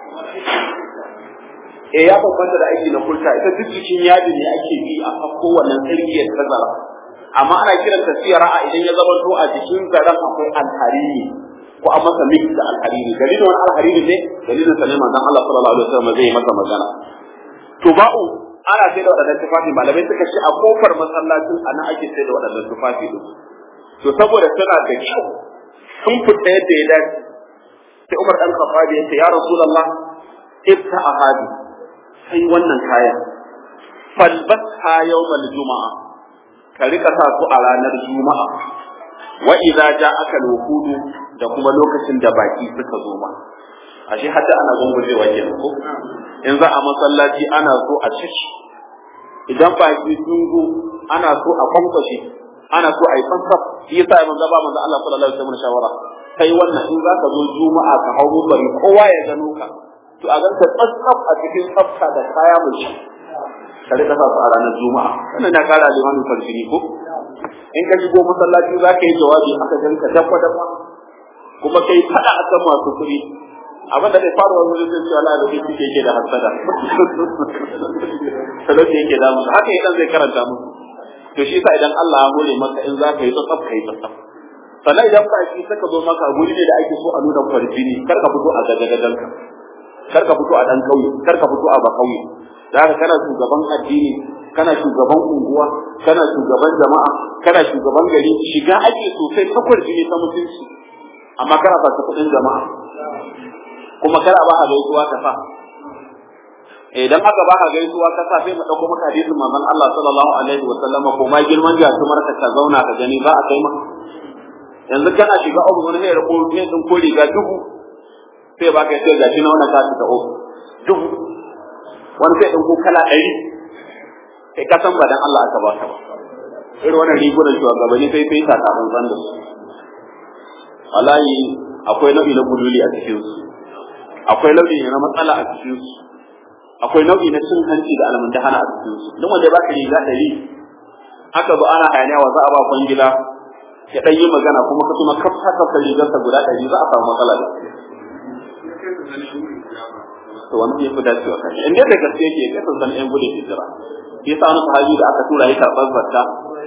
eh ya bambanta da aiki na kulta ita duk cikin yadi ne ake bi a fakko wannan tsirkiyar ta zara amma ana kiranta siyara a idan ya zama to a jikin zaren akwai alhariri ko an masa mix da alhariri dalilin wani alhariri ne dalilin sa ne manzon Allah sallallahu alaihi wasallam zai masa magana to ba'u ana sai da wadannan tufafi malamai suka ce a kofar masallacin ana ake sai da wadannan tufafi din to saboda tana da kyau sun fita yadda ya dace sai Umar dan Khattab ya ce ya Rasulullah ibta ahadi sai wannan kaya falbasha yawmal juma'a ka rika sa su a ranar juma'a wa idza ja'aka al-wuqud da kuma lokacin da baki suka zo ma ashe hadda ana gungujewa kenan ko in za a masallaci ana so a ciki idan baki sun zo ana so a kwankwashe ana so a yi fansaf shi yasa ya manzo ba manzo Allah sallallahu alaihi wasallam shawara kai wannan in za ka zo juma'a ka hau bari kowa ya gano ka to a ganka tsatsaf a cikin tsafta da kaya mai shi ka rika sa su a ranar juma'a wannan na kara limamin farfini ko in ka shigo masallaci za ka yi jawabi aka ganka dafa dafa kuma kai fada akan masu kuɗi abin da zai faru wani zai ce Allah da shi suke yake da hasada talauci yake da musu haka idan zai karanta musu to shi yasa idan Allah ya hore maka in za ka yi tsatsaf ka yi tsatsaf sannan idan ba shi saka zo maka guri ne da ake so a nuna farfini kar ka fito a gagagaganka kar ka fito a dan kauye kar ka fito a ba kauye da haka kana shugaban addini kana shugaban unguwa kana shugaban jama'a kana shugaban gari shiga ake sosai takwar jini ta mutunci amma kana ba ta kudin jama'a kuma kana ba a gaisuwa ka sa idan aka ba ka gaisuwa ka sa sai mu dauko maka hadisin manzon Allah sallallahu alaihi wa sallama ko ma girman jatumar ka ka zauna ka gani ba a kai ma yanzu kana shiga abu wani ne rako ne din ko riga dubu sai ba ka sai gashi na wannan ka ta o dubu wani sai din ko kala ɗari kai ka san ba dan Allah aka baka ba irin wannan rigunan shugabanni sai sai ta kafin san da su wallahi akwai nau'i na guduli a cikin su akwai nau'i na matsala a cikin su akwai nau'i na cin hanci da almundahana a cikin su duk wanda ya baka riga ɗari haka ba ana hayaniya wa za a ba kwangila ya ɗan yi magana kuma ka tuma kafa kafa rigarsa guda ɗari za a samu matsala da to wani ya fi dacewa kan in dai da gaske yake ya san san ƴan gudun hijira ya sa wani sahabi da aka tura ya karɓar zakka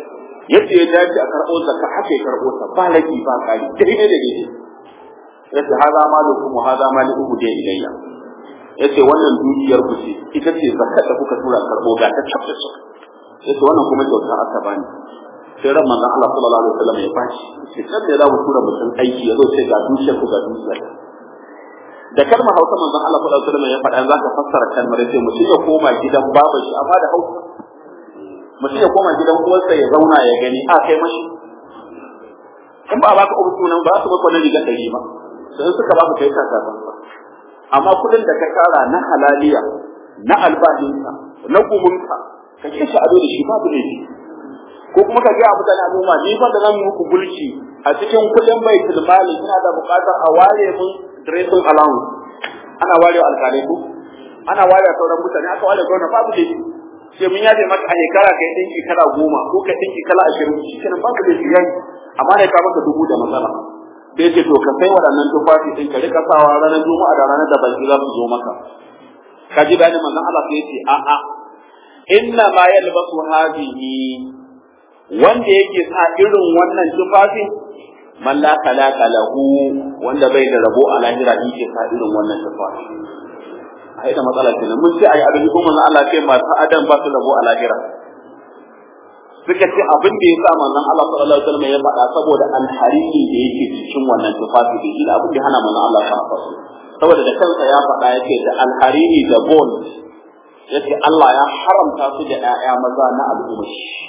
yadda ya dace a karɓo zakka haka ya karɓo ta ba laki ba kari daidai da daidai yace haza malukum wa haza malikum da ilayya yace wannan dukiyar ku ce ita ce zakka da kuka tura karɓo ga ta tabbata yace wannan kuma kyauta aka bani sai ran manzon Allah sallallahu alaihi wasallam ya bashi sai kan da za mu tura mutum aiki ya zo sai ga dukiyar ku ga dukiyar da kalmar Hausa manzon Allah sallallahu alaihi wasallam ya faɗa zaka fassara kalmar sai mutum ya koma gidan baban shi amma da Hausa mutum ya koma gidan uwarsa ya zauna ya gani a kai mashi in ba baka ubu sunan ba su baka wani riga ɗari ba sai suka baka kai kaka ba amma kudin da ka kara na halaliya na albashinka na gumunka ka ce shi ado da shi babu ne ko kuma ka ga mutane al'umma ni fa da zan muku gulci a cikin kudin baitul mali ina da bukatar a ware mun dressing allowance ana ware alƙalai ko ana ware sauran mutane aka ware gwamnati babu ne sai mun yaje maka a shekara kai dinki kala goma ko kai dinki kala ashirin shi kenan babu da shi yayi amma ne ka maka dubu da matsala sai ce to ka sai waɗannan tufafi din ka rika sawa ranar juma'a da ranar da baki za su zo maka ka ji bayanin manzon Allah sai ce a a inna ma yalbasu hadhihi wanda yake sa irin wannan tufafi man la khalaqa lahu wanda bai da rabo a lahira yake sa irin wannan tufafi ai da matsala kenan mun ce ai abin kuma manzon Allah ce masu adam ba su rabo a lahira suka ce abin da ya sa manzon Allah sallallahu alaihi wasallam ya faɗa saboda alhariri da yake cikin wannan tufafi da shi abin da hana manzon Allah ya faɗa saboda da kansa ya faɗa yake da alhariri da gold yace Allah ya haramta su da ƴaƴa maza na al'umma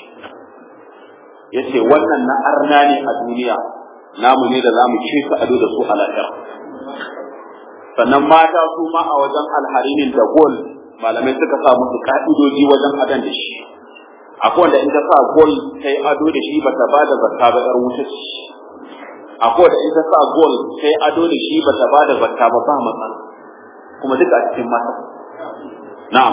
yace wannan na arna ne a duniya namu ne da zamu ci su ado da su a lahira sannan mata su ma a wajen alharinin da gold malamai suka sa musu ka'idoji wajen adan da shi akwai wanda in ta sa gol ta yi ado da shi ba ta ba da zakka ba yar wuta ce akwai wanda in ta sa gol ta yi ado da shi ba ta ba da zakka ba ba matsala kuma duka a cikin mata na'am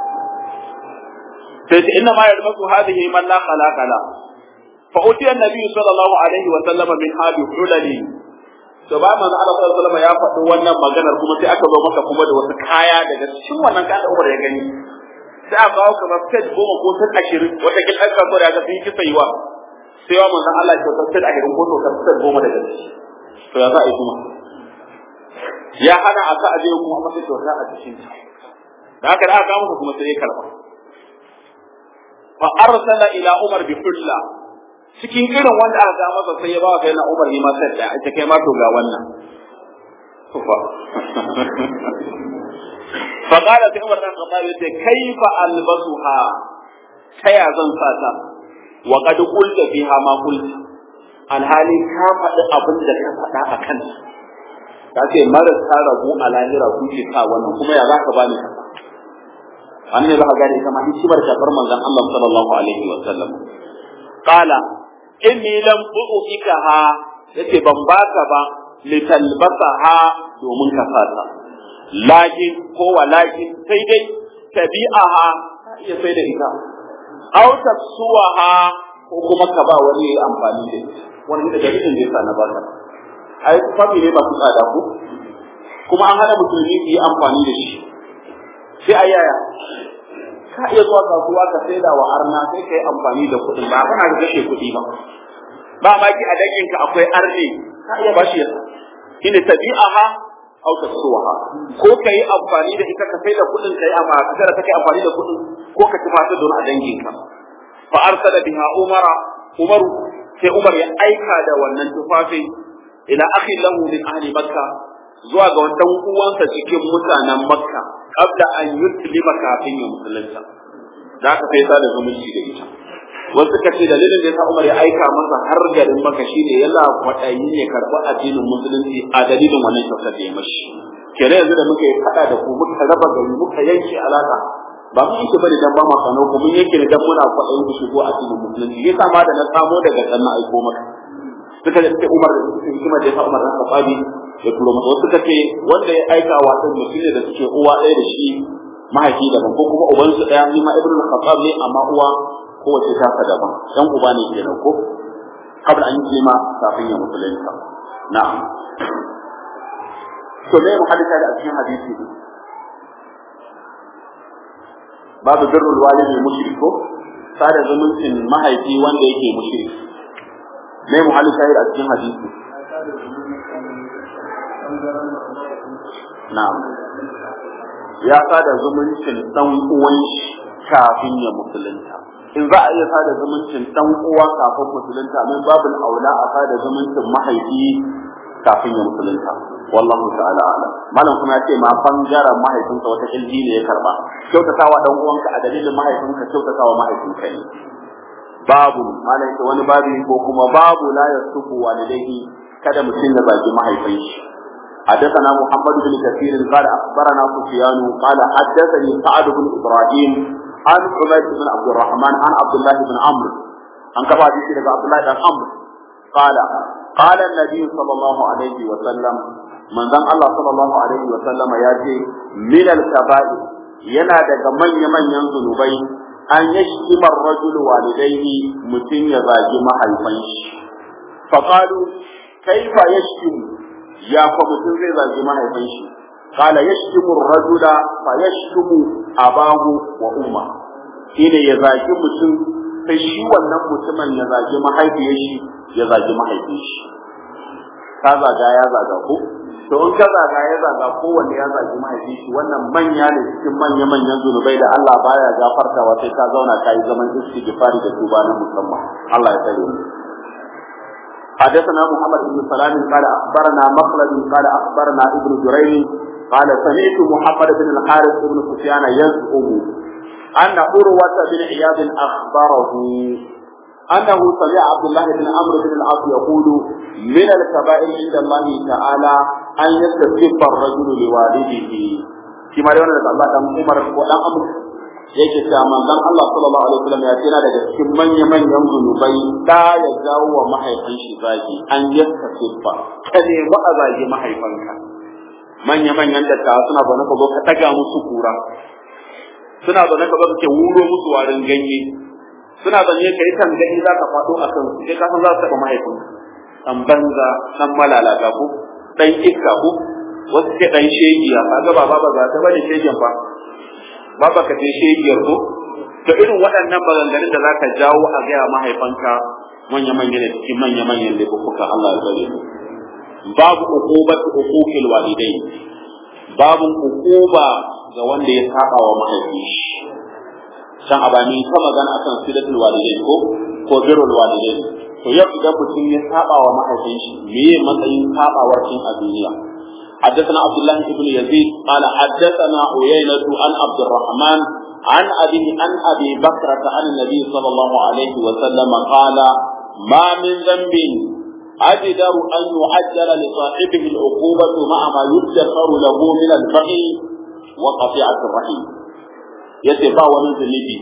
sai ta inna ma yarmasu hadhihi man la khalaqa la fa utiya an-nabi sallallahu alaihi wa sallam min hadi hulali to ba manzo Allah sallallahu alaihi wa sallam ya faɗi wannan maganar kuma sai aka zo maka kuma da wasu kaya daga cikin wannan kayan da Umar ya gani sai a kawo kamar set goma ko set ashirin wata kin ɗan kasuwa da aka fi kisa yiwa sai wa manzon Allah ya kyautar set ashirin ko kyautar set goma daga ciki to ya za a yi kuma ya hana a sa a je kuma masa kyauta a cikin da haka da aka kawo masa kuma sai ya karɓa fa arsala ila Umar bi hulla cikin irin wanda aka ga masa sai ya ba wa kai na Umar ne ma set da ita kai ma to ga wannan فقال في عمر بن الخطاب كيف البسها كيا زن ساتا وقد قلت فيها ما قلت alhali ka faɗi abin da ka faɗa a kan ka ce marasa rabu a lahira ku ce sa wannan kuma ya za ka bani kasa an ne za ka gane kama hikimar kafar manzon Allah sallallahu alaihi wa sallam qala inni lam u'ikaha yace ban baka ba litalbasaha domin ka fata lakin ko walakin sai dai tabi'aha iya sai da ita aw tafsuwaha ko kuma ka ba wani yayi amfani da ita wani da dalilin da yasa na baka ai fami ne ba su tsada ko kuma an hana musulmi su yi amfani da shi sai a yaya ka iya zuwa kasuwa ka saida wa arna sai ka yi amfani da kuɗin ba kana da kashe kuɗi ba ba ma ki a danginka akwai arne ka iya bashi yasa shine tabi'aha aw tasuwaha ko kai amfani da ita ka sai da kudin kai amma kada ka kai amfani da kudin ko ka tafi ta don a danginka fa arsala biha umara umaru sai umar ya aika da wannan tufafi ila akhi lahu min ahli makka zuwa ga wannan uwansa cikin mutanen makka qabla an yuslima kafin ya musulunta da ka sai sa da zumunci da ita wasu suka ce dalilin da yasa Umar ya aika masa har garin Makka shine yana kwaɗayi ne karɓi addinin musulunci a dalilin wannan kyautar da ya mashi kere yanzu da muka yi faɗa da ku muka raba gari muka yanke alaka ba mun yake bane dan ba ma kano ku mun yake ne dan muna kwaɗayin ku shigo addinin musulunci yasa ma da na samo daga can na aiko maka suka ce Umar da suka hikima da yasa Umar ran Khattabi ya turo masa wasu suka ce wanda ya aika wa ɗan mutum ne da suke uwa ɗaya da shi mahaifi daban ko kuma ubansu ɗaya ni ma Ibn Khattab ne amma uwa kowace taka daban dan uba ne kenan ko kabla an yi ma kafin ya musulunta na'am to me mu hadisa da cikin hadisi babu birrul walidi mushriko sada zumuncin mahaifi wanda yake mushrik me muhalli shahid a cikin hadisi na'am ya sada zumuncin dan uwan shi kafin ya musulunta in za a iya sada zumuncin dan uwa kafin musulunta min babul aula a sada zumuncin mahaifi kafin ya musulunta wallahu ta'ala ala malam kuma ya ce ma bangaren mahaifinka wata ilmi ne ya karba kyautatawa dan uwanka a dalilin mahaifinka kyautatawa mahaifinka ne babu malam ce wani babu ko kuma babu la yasubu walidayhi kada mutum ya zagi mahaifin shi حدثنا محمد بن كثير قال اخبرنا سفيان قال حدثني سعد بن ابراهيم عن حميد بن عبد الرحمن عن عبد الله بن عمرو عن كما حديث عبد الله بن عمرو قال قال النبي صلى الله عليه وسلم من ذن الله صلى الله عليه وسلم ياتي من الكبائر yana daga manya-manyan zunubai an yashkima rajul walidaihi mutum ya zagi mahaifan shi faqalu kaifa yashkimu ya fa mutum zai zagi mahaifin shi qala yashkimu ar-rajula fa yashkimu abahu wa umma shine ya zagi mutum sai shi wannan mutumin ya zagi mahaifiyar shi ya zagi mahaifin shi ka zaga ya zaga ko to in ka zaga ya zaga ko wanda ya zagi mahaifin shi wannan manya ne cikin manya manyan zunubai da Allah baya gafartawa sai ka zauna kai zaman istighfari da tuba na musamman Allah ya tsare mu حدثنا محمد بن سلام قال اخبرنا مخلد قال اخبرنا ابن جريج قال سمعت محمد بن الحارث بن سفيان يزعم ان عروه بن عياض اخبره انه سمع عبد الله بن عمرو بن العاص يقول من الكبائر عند الله تعالى ان يستسب الرجل لوالده كما يقول الله دم عمر ودم عمرو yake cewa manzon Allah sallallahu alaihi wasallam ya tana daga cikin manya manyan zunubai da ya jawo wa mahaifin shi zagi an yanka siffa ka nemi a zagi mahaifanka manya manyan dattawa suna zaune ka zo ka daga musu kura suna zaune ka zo ka ke wuro musu warin ganye suna zaune ka yi tangani za ka faɗo a kan su sai ka san za su taɓa mahaifinka dan banza dan malalata ko dan iska ko wasu ke dan shegiya kaga baba ba za ta bane shegen fa ba ba ka ce shegiyar ko to irin waɗannan maganganun da zaka jawo a gaya mahaifanka manya manya da cikin manya manyan da kuka Allah ya tsare mu babu uqubatu uquqil walidain babu uquba ga wanda ya saba wa mahaifi san abani ta magana akan silatul walidain ko ko birrul walidain to yau idan mutum ya saba wa mahaifin shi meye matsayin sabawar cin a duniya حدثنا عبد الله بن يزيد قال حدثنا عيينة عن عبد الرحمن عن أبي عن أبي بكرة عن النبي صلى الله عليه وسلم قال ما من ذنب أجدر أن يعجل لصاحبه العقوبة مع ما يدخر له من البغي وقطيعة الرحم يتبع ومن ذنبي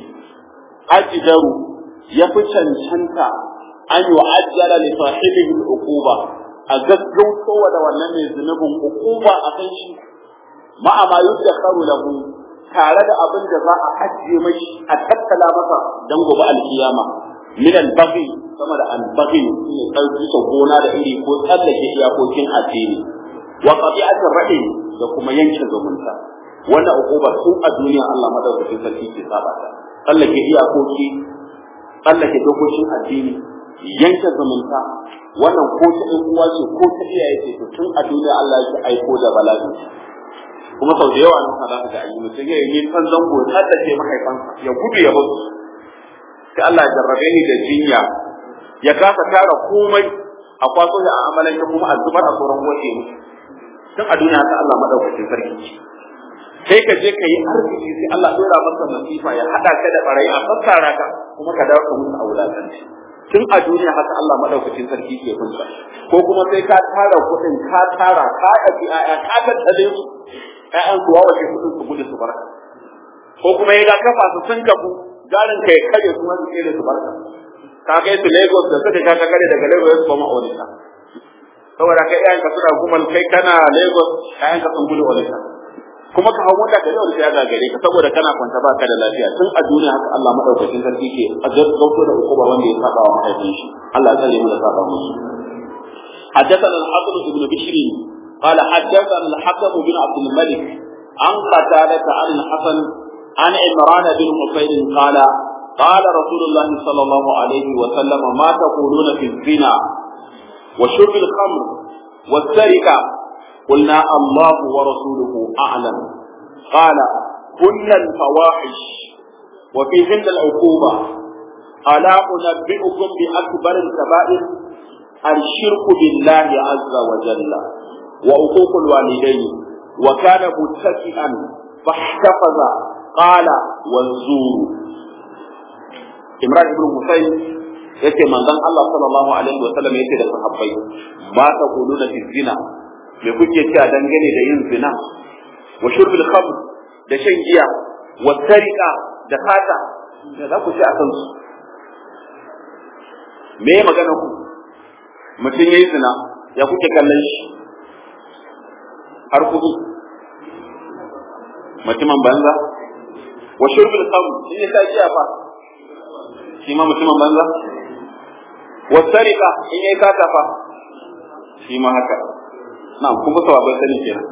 أجدر يفتن شنتا أن يعجل لصاحبه العقوبة a gaggautowa da wannan mai zunubin hukuma a kan shi ma'a ma yudda karu lahu tare da abin da za a ajiye mashi a tattala masa don gobe alkiyama min al-baghi sama da al-baghi ne karfi ta gona da iri ko tsallake iyakokin addini wa qati'atir rahim da kuma yanke zumunta wannan hukuma tun a duniya Allah madaukakin sarki ke saba ta tsallake iyakoki tsallake dokokin addini yanke zumunta wannan ko ta ɗan uwa ce ko ta iyaye ce to tun a duniya Allah yake aiko da bala'i kuma sau da yawa nan ka zaka ga ayi mutum ya yi kan zango har da ke mahaifansa ya gudu ya basu sai Allah ya jarrabe ni da jinya ya kasa tara komai a kwaso da a amalan ya kuma a zubar a sauran waje musu tun a duniya ta Allah madaukakin sarki sai ka je ka yi arziki sai Allah dora maka masifa ya hada ka da barayi a fassara ka kuma ka dawo ka musu a wulakanci tun a duniya haka Allah madaukakin sarki ke kunsa ko kuma sai ka tara kuɗin ka tara ka ɗabi ƴaƴa ka tattale su ƴaƴan su wawace kuɗin su gudu su barka ko kuma ya ga kafa su sun kafu garin ka ya kare su wani kere su barka ka kai su Lagos da suka ka kare daga Lagos su koma Onitsha saboda kai ƴaƴanka suna kuma kai kana Lagos ƴaƴanka sun gudu Onitsha kuma ka hau mota ka yau da ya gagare ka saboda kana kwanta ba ka da lafiya tun a duniya haka Allah madaukakin sarki ke a gaggauto da hukuma wanda ya saba wa mahaifin shi Allah tsare mu da saba musu حدثنا الحسن بن بشر قال حدثنا الحكم بن عبد الملك عن قتادة عن الحسن عن عمران بن حسين قال قال رسول الله صلى الله عليه وسلم ما تقولون في الزنا وشرب الخمر والسرقة قلنا الله ورسوله أعلم قال هن الفواحش وفيهن العقوبة ألا أنبئكم بأكبر الكبائر الشرك بالله عز وجل وعقوق الوالدين وكان متكئا فاحتفظ قال والزور Imran ibn Husayn yace manzon Allah sallallahu alaihi wa sallam yace da sahabbai ba ta kuluna fi zina me kuke cewa dangane da yin zina wa shurbil khamr da shan giya wa tariqa da fata da za ku ci a kansu me magana ku mutum yayi zina ya kuke kallon shi har kudu mutumin banza wa shurbil khamr in ya sa giya fa shi ma mutumin banza wa tariqa in ya kata fa shi ma haka na kuma sababai sani kenan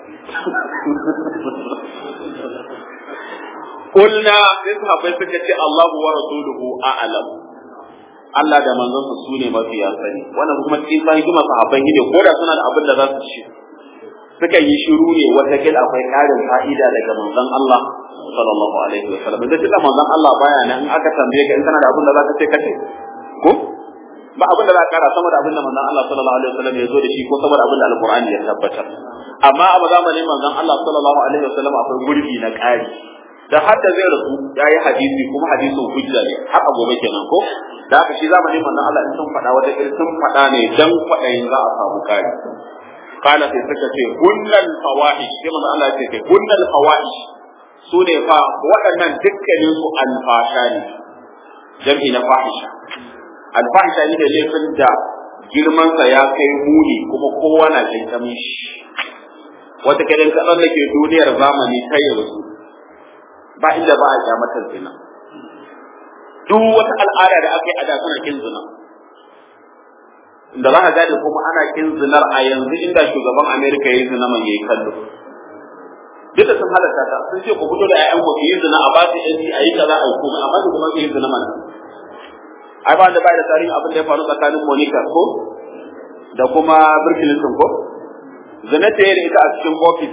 Kulna sai sahabbai suka ce Allahu wa rasuluhu a'lam Allah da manzonsa su ne mafiya sani wannan kuma cikin sa hikima sahabbai ne ko da suna da abin da za su ci suka yi shiru ne wata kil akwai karin fa'ida daga manzon Allah sallallahu alaihi wasallam da tunda manzon Allah baya nan in aka tambaye ka in kana da abin da za ka ce kace ko ba abin da za ka kara sama da abin da manzon Allah sallallahu alaihi wasallam ya zo da shi ko sama da abin da alqur'ani ya tabbatar amma a zamanin manzon Allah sallallahu alaihi wasallam akwai gurbi na ƙari da har da zai rasu ya yi hadisi kuma hadisin hujja ne har a gobe kenan ko da haka shi zamanin manzon Allah in sun faɗa wata irin sun faɗa ne dan kwaɗayin za a samu ƙari kana sai suka ce hunnal fawahish sai manzon Allah ya ce hunnal fawahish su ne fa waɗannan dukkanin su alfasha ne jam'i na fahisha alfahisha ne da laifin da girmansa ya kai muni kuma kowa na jinkamin shi wata kiran kaɗan da ke duniyar zamani ta yanzu ba inda ba a kyamatar zina duk wata al'ada da aka yi a da suna kin zina da za ka gane kuma ana kin zinar a yanzu inda shugaban amerika ya yi zina man yayi kallo duk da sun halatta ta sun ce ku fito da ƴaƴan ku yi zina a ba su yanci a yi kaza a yi komai amma da kuma ke yi zina mana ai ba da bai da tarihin abin da ya faru tsakanin monica ko da kuma bill clinton ko zina ta yi da ita a cikin ofis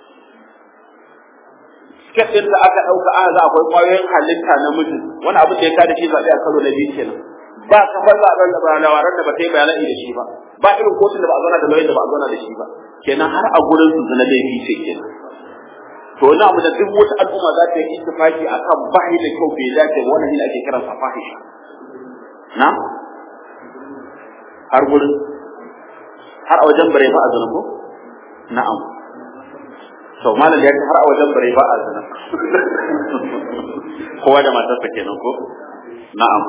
siket ɗin da aka ɗauka aka za akwai ƙwayoyin halitta na mutum wani abin da ya kada shi zaɓe a karo na biyu kenan ba kamar zaɓen da ba lawaran da ba ta yi bayanai da shi ba ba irin kotun da ba a zauna da lauyan da ba a zauna da shi ba kenan har a gurin su zina laifi ce kenan to wani abu da duk wata al'umma za ta yi ittifaki akan bahi da kyau bai dace ba wannan shine ake kiran sa fahisha na har gurin har a wajen bare ba a zina ko na'am to malam ya ce har a wajen bare ba a zina kowa da matarsa kenan ko na'am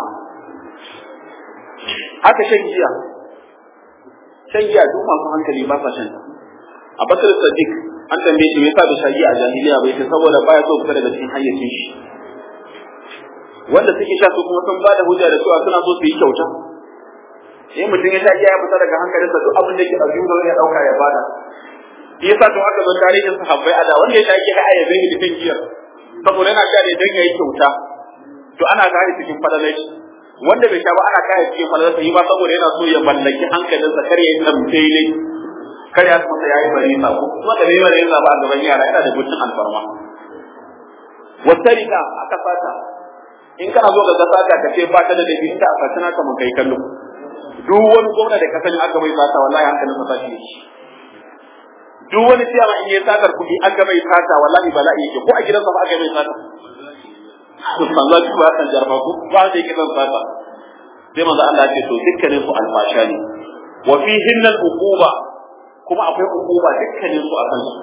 haka shan giya shan giya duk masu hankali ba sa shan a bakar sadiq an tambaye shi me yasa bai shagi a jahiliya bai ce saboda baya so fita daga cikin hayyacin shi wanda suke sha su kuma sun ba da hujja da cewa suna so su yi kyauta in mutum ya sha giya ya fita daga hankalinsa duk abin da yake a zuwa ya dauka ya bada shi yasa to aka zo tarihin sahabbai a da wanda ya sha giya ya yabe ni cikin giyar saboda yana sha ne dan yayi kyauta to ana gane cikin fadalai wanda bai sha ba ana kaya cikin fadalarsa yi ba saboda yana so ya mallaki hankalinsa kar ya yi tambaye kar ya masa yayi bari sa ko kuma da bai bari sa ba a gaban yara yana da gutun alfarma wasarika aka fata in kana zo ga sata ka ce fata da dabi inda aka tana ka mun kai kallo duk wani gwamna da ka sani aka bai fata wallahi hankalin sa tashi yake duk wani ciyama in yayi sakar kuɗi aka bai fata wallahi bala'i yake ko a gidansa ba aka bai fata manzo ki ba san jarfa ko ba da yake zan fata sai manzo Allah ya ce to dukkanin su alfasha ne wa fihinna al-uquba kuma akwai hukuma dukkanin su a kansu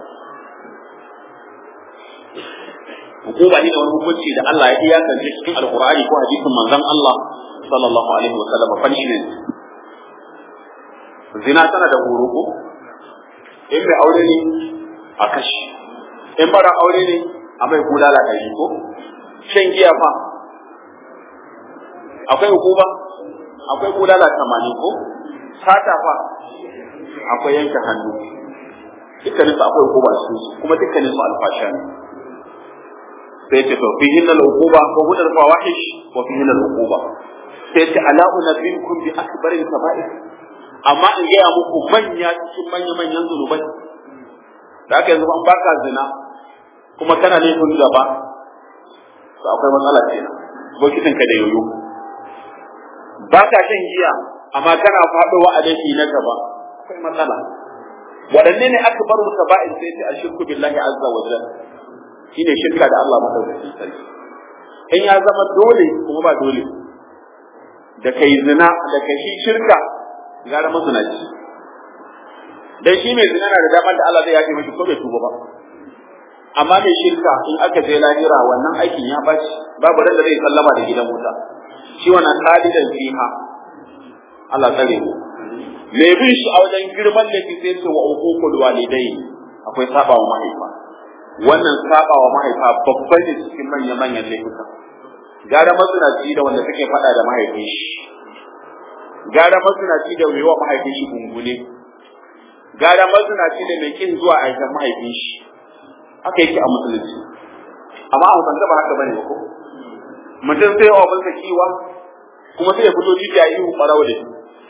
hukuma ne da wani hukunci da Allah ya iyakance cikin alqur'ani ko hadisin manzon Allah sallallahu alaihi wa sallam punishment zina tana da horo ko in mai aure ne a kashi in bara aure ne a mai bulala da ko shan giya fa akwai hukuma akwai bulala 80 ko sata fa akwai yanke hannu dukkanin su akwai hukuma su kuma dukkanin su alfasha ne sai ce to fihi al uquba wa huwa al fawahish wa fihi al uquba sai ce ala unabbiukum bi akbaril kaba'ir amma in gaya muku manya cikin manya manyan zunubai da aka yanzu an baka zina kuma kana laifin gaba to akwai matsala kenan bokitin ka da yoyo ba ka shan giya amma kana faɗowa a laifi na gaba akwai matsala waɗanne ne aka bar mu kaba'ir sai ce ashirku billahi azza wa jalla shine shirka da Allah madaukakin sarki in ya zama dole kuma ba dole da kai zina da kai shi shirka gara mazinaci dan shi mai zina na da damar da Allah zai yafe mishi ko bai tuba ba amma mai shirka in aka je lahira wannan aikin ya baci babu ran da zai sallama da gidan wuta shi wannan khalidan fiha Allah tsare mu me bin shi a wajen girman laifi sai ce wa uququl walidai akwai saba wa mahaifa wannan saba wa mahaifa babban ne cikin manyan manyan laifuka gara masinaci da wanda suke faɗa da mahaifin shi gara masinaci da mai wa mahaifin shi gungune gara masinaci da mai kin zuwa aikin mahaifin shi haka yake a musulunci amma a hausance ba haka bane ba ko mutum sai wa bansa kiwa kuma sai ya fito titi a ihu ɓarawa da shi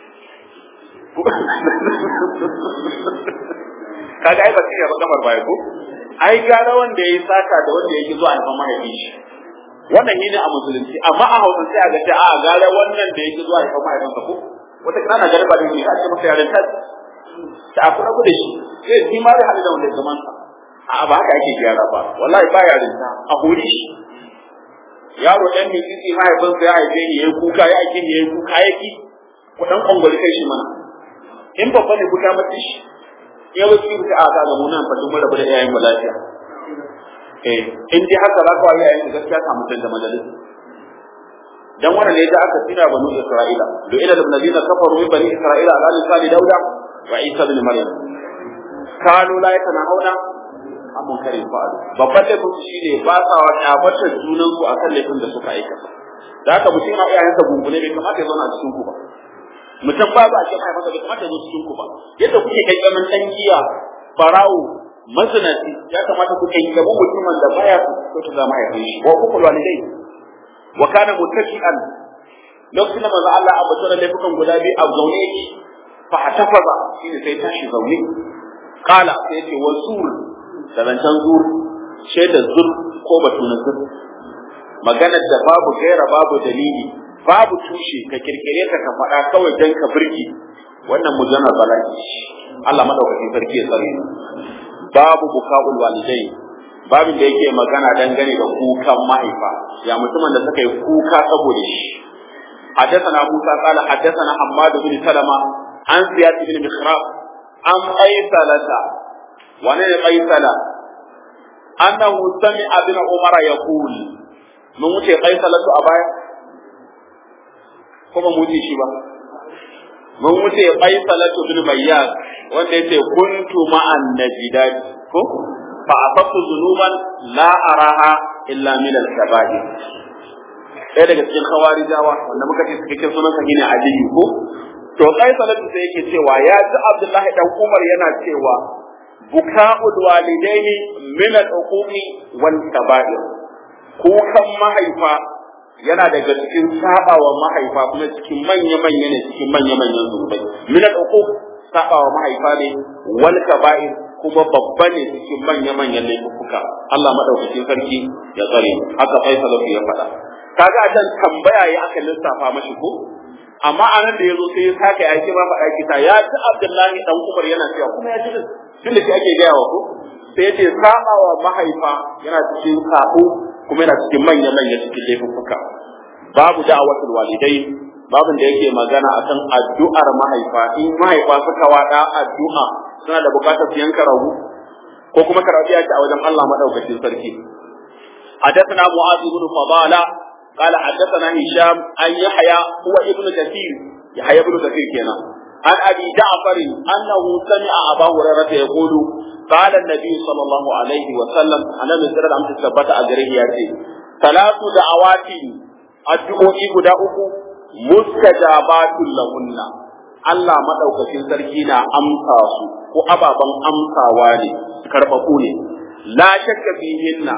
kaga ai ba sai ba kamar baya ko ai gara wanda yayi saka da wanda yake zuwa haifan mahaifin shi wannan ne a musulunci amma a hausa sai a ga ta a gara wannan da yake zuwa haifan mahaifin sa ko wata kana garba da shi a ce masa yaran ta ta aku rabu da shi sai shi ma zai hadu da wanda zaman sa a ba haka ake gyara ba wallahi ba yarin ta a hori shi yaro dan mai tsitsi mahaifinsa ya haife ni yayi kuka ya ake ni yayi kuka yaki ku dan kwangwali kai shi mana in babba ne kuka mata shi ya wuce ku a ga mu nan fa duk rabu da iyayen mu lafiya eh in dai haka za ka yi iyayen gaskiya ka mutan da majalis dan wannan ne da aka tsira banu isra'ila lo ila da nabiyina kafaru min bani isra'ila ala lisani dauda wa isa ibn maryam kanu la yatanahuna an munkarin fa'alu babban laifin su shine ba sa wa kyabatar junan su akan laifin da suka aikata da haka mutum na iyayensa gungune bai kamata ya zauna a cikin ku ba mutum ba ba shi mai masa bai kamata ya zo cikin ku ba yadda kuke kai kaman dan giya farawo mazinaci ya kamata ku kai gaban mutumin da baya so ta zama ya kai shi wa kuku walidai wa kana mutaki'an lokacin da manzo Allah a bata laifukan guda biyu a zaune yake fa atafaza shine sai tashi zaune kala sai ce wasul da zancen zur shaidar zur ko batu na zur maganar da babu gaira babu dalili babu tushe ka kirkire ta ka faɗa kawai dan ka birki wannan mujanar bala'i Allah madaukakin sarki ya tsare babu buka'ul walidai babin da yake magana dangane da kukan mahaifa ya mutumin da suka yi kuka saboda shi حدثنا موسى قال حدثنا حماد بن سلمة عن زياد بن مخراف عن قيصلة ونين قيصلة أنه سمع ابن عمر يقول من وجه قيصلة أبايا ko ba mu wuce shi ba mun wuce qaisalatu bin bayyad wanda yace kuntu ma'an najidat ko fa asabtu zunuban la araha illa min al-kaba'ir ɗaya daga cikin khawarijawa wanda muka ce suke cikin sunan ne aliyu ko to qaisalatu sai yake cewa ya ji abdullahi dan umar yana cewa buka'ul walidaini min al-uqumi wal kaba'ir kukan mahaifa yana daga cikin sabawa mahaifa kuma cikin manya-manya ne cikin manya-manyan zunubai min al-uquq sabawa mahaifa ne wal kaba'ir kuma babba ne cikin manya-manyan laifuka Allah madaukakin sarki ya tsare haka Faisal ya faɗa kaga a can tambaya ya aka lissafa mashi ko amma anan da yazo sai ya saka ya ce ba faɗa kita ya ci Abdullahi dan Umar yana cewa kuma ya ci tun da shi ake gaya wa ko sai ya ce sabawa mahaifa yana cikin sabo kuma yana cikin manya-manya cikin laifuka babu da'awatul walidai babin da yake magana akan addu'ar mahaifa in mahaifa suka wada addu'a suna da bukatar su yanka rabu ko kuma karabiya ce a wajen Allah madaukakin sarki حدثنا معاذ بن فضالة قال حدثنا هشام عن يحيى هو ابن كثير يحيى ابن كثير كنا عن ابي جعفر انه سمع ابا هريره يقول قال النبي صلى الله عليه وسلم انا من سر الامر ثبت اجره ياتي ثلاث دعوات addu'o'i guda uku mustajabatul lahunna Allah madaukakin sarki na amsa su ko ababan amsawa ne karbabu ne la shakka fihinna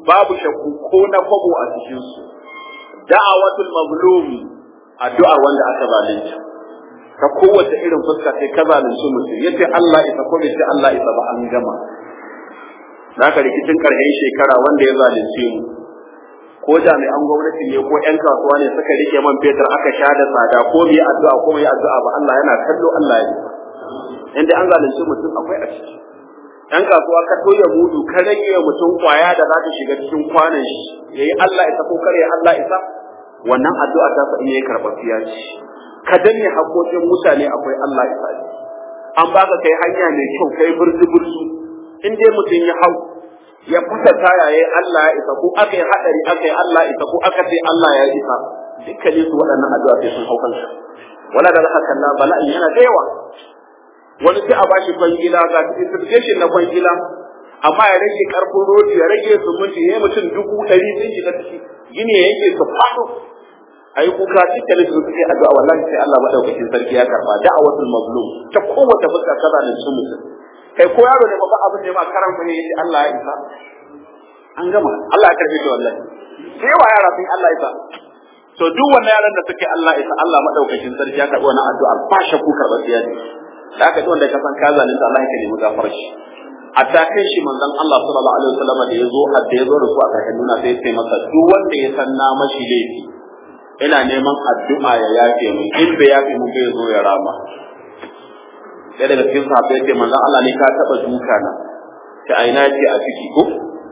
babu shakku ko na kwabo a cikin su da'awatul mazlum addu'ar wanda aka zalunta ta kowace irin fuska sai ka zalunci mutum yace Allah isa ko bai ce Allah isa ba an gama zaka rikicin karshen shekara wanda ya zalunce mu ko jami'an gwamnati ne ko ƴan kasuwa ne suka rike man fetur aka sha da tsada ko mu yi addu'a ko mu yi addu'a ba Allah yana kallo Allah ya inda an zalunci mutum akwai a ciki ƴan kasuwa ka toya mudu ka rage mutum kwaya da za ta shiga cikin kwanan shi yayi Allah isa ko kare Allah isa wannan addu'a ta sa in yayi karɓafiya ce ka danne haƙoƙin mutane akwai Allah isa an baka kai hanya mai kyau kai burzi burzi in dai mutum ya hau ya fasa taya yayi Allah ya isa ko aka yi hadari aka yi Allah isa ko aka ce Allah ya isa dukkanin su waɗannan addu'a sai sun hau kanka wala da haka na bala'i yana da yawa wani sai a bashi kwangila ga certification na kwangila amma ya rage karfin rodi ya rage sumunci ya mutum dubu ɗari sun shiga ciki gini ya yake su faɗo ayi kuka dukkanin su suke addu'a wallahi sai Allah madaukakin sarki ya karba da'awatul mazlum ta kowace fuska kaza da su mutum kai ko yaro ne ba abin da ba karan bane yace Allah ya isa an gama Allah ya karbe shi wallahi sai wa yara sun Allah ya isa to duk wannan yaran da suke Allah isa Allah madaukakin sarki ya karbi wannan addu'a ba shakku karba sai ya ce da aka ji wanda ka san ka zalunta Allah ya nemi gafar shi a ta kai shi manzon Allah sallallahu alaihi wasallam da yazo a da yazo da su a kakan nuna sai sai masa duk wanda ya san na mashi laifi ina neman addu'a ya yafe mu in bai yafe mu bai zo ya rama sai daga cikin sahabbai ce manzon Allah ne ka taba duka na ta aina ce a ciki ko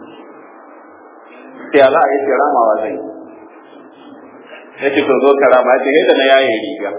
sai Allah ya ce ramawa zai sai ce to zo ka rama ce yadda na yaye riga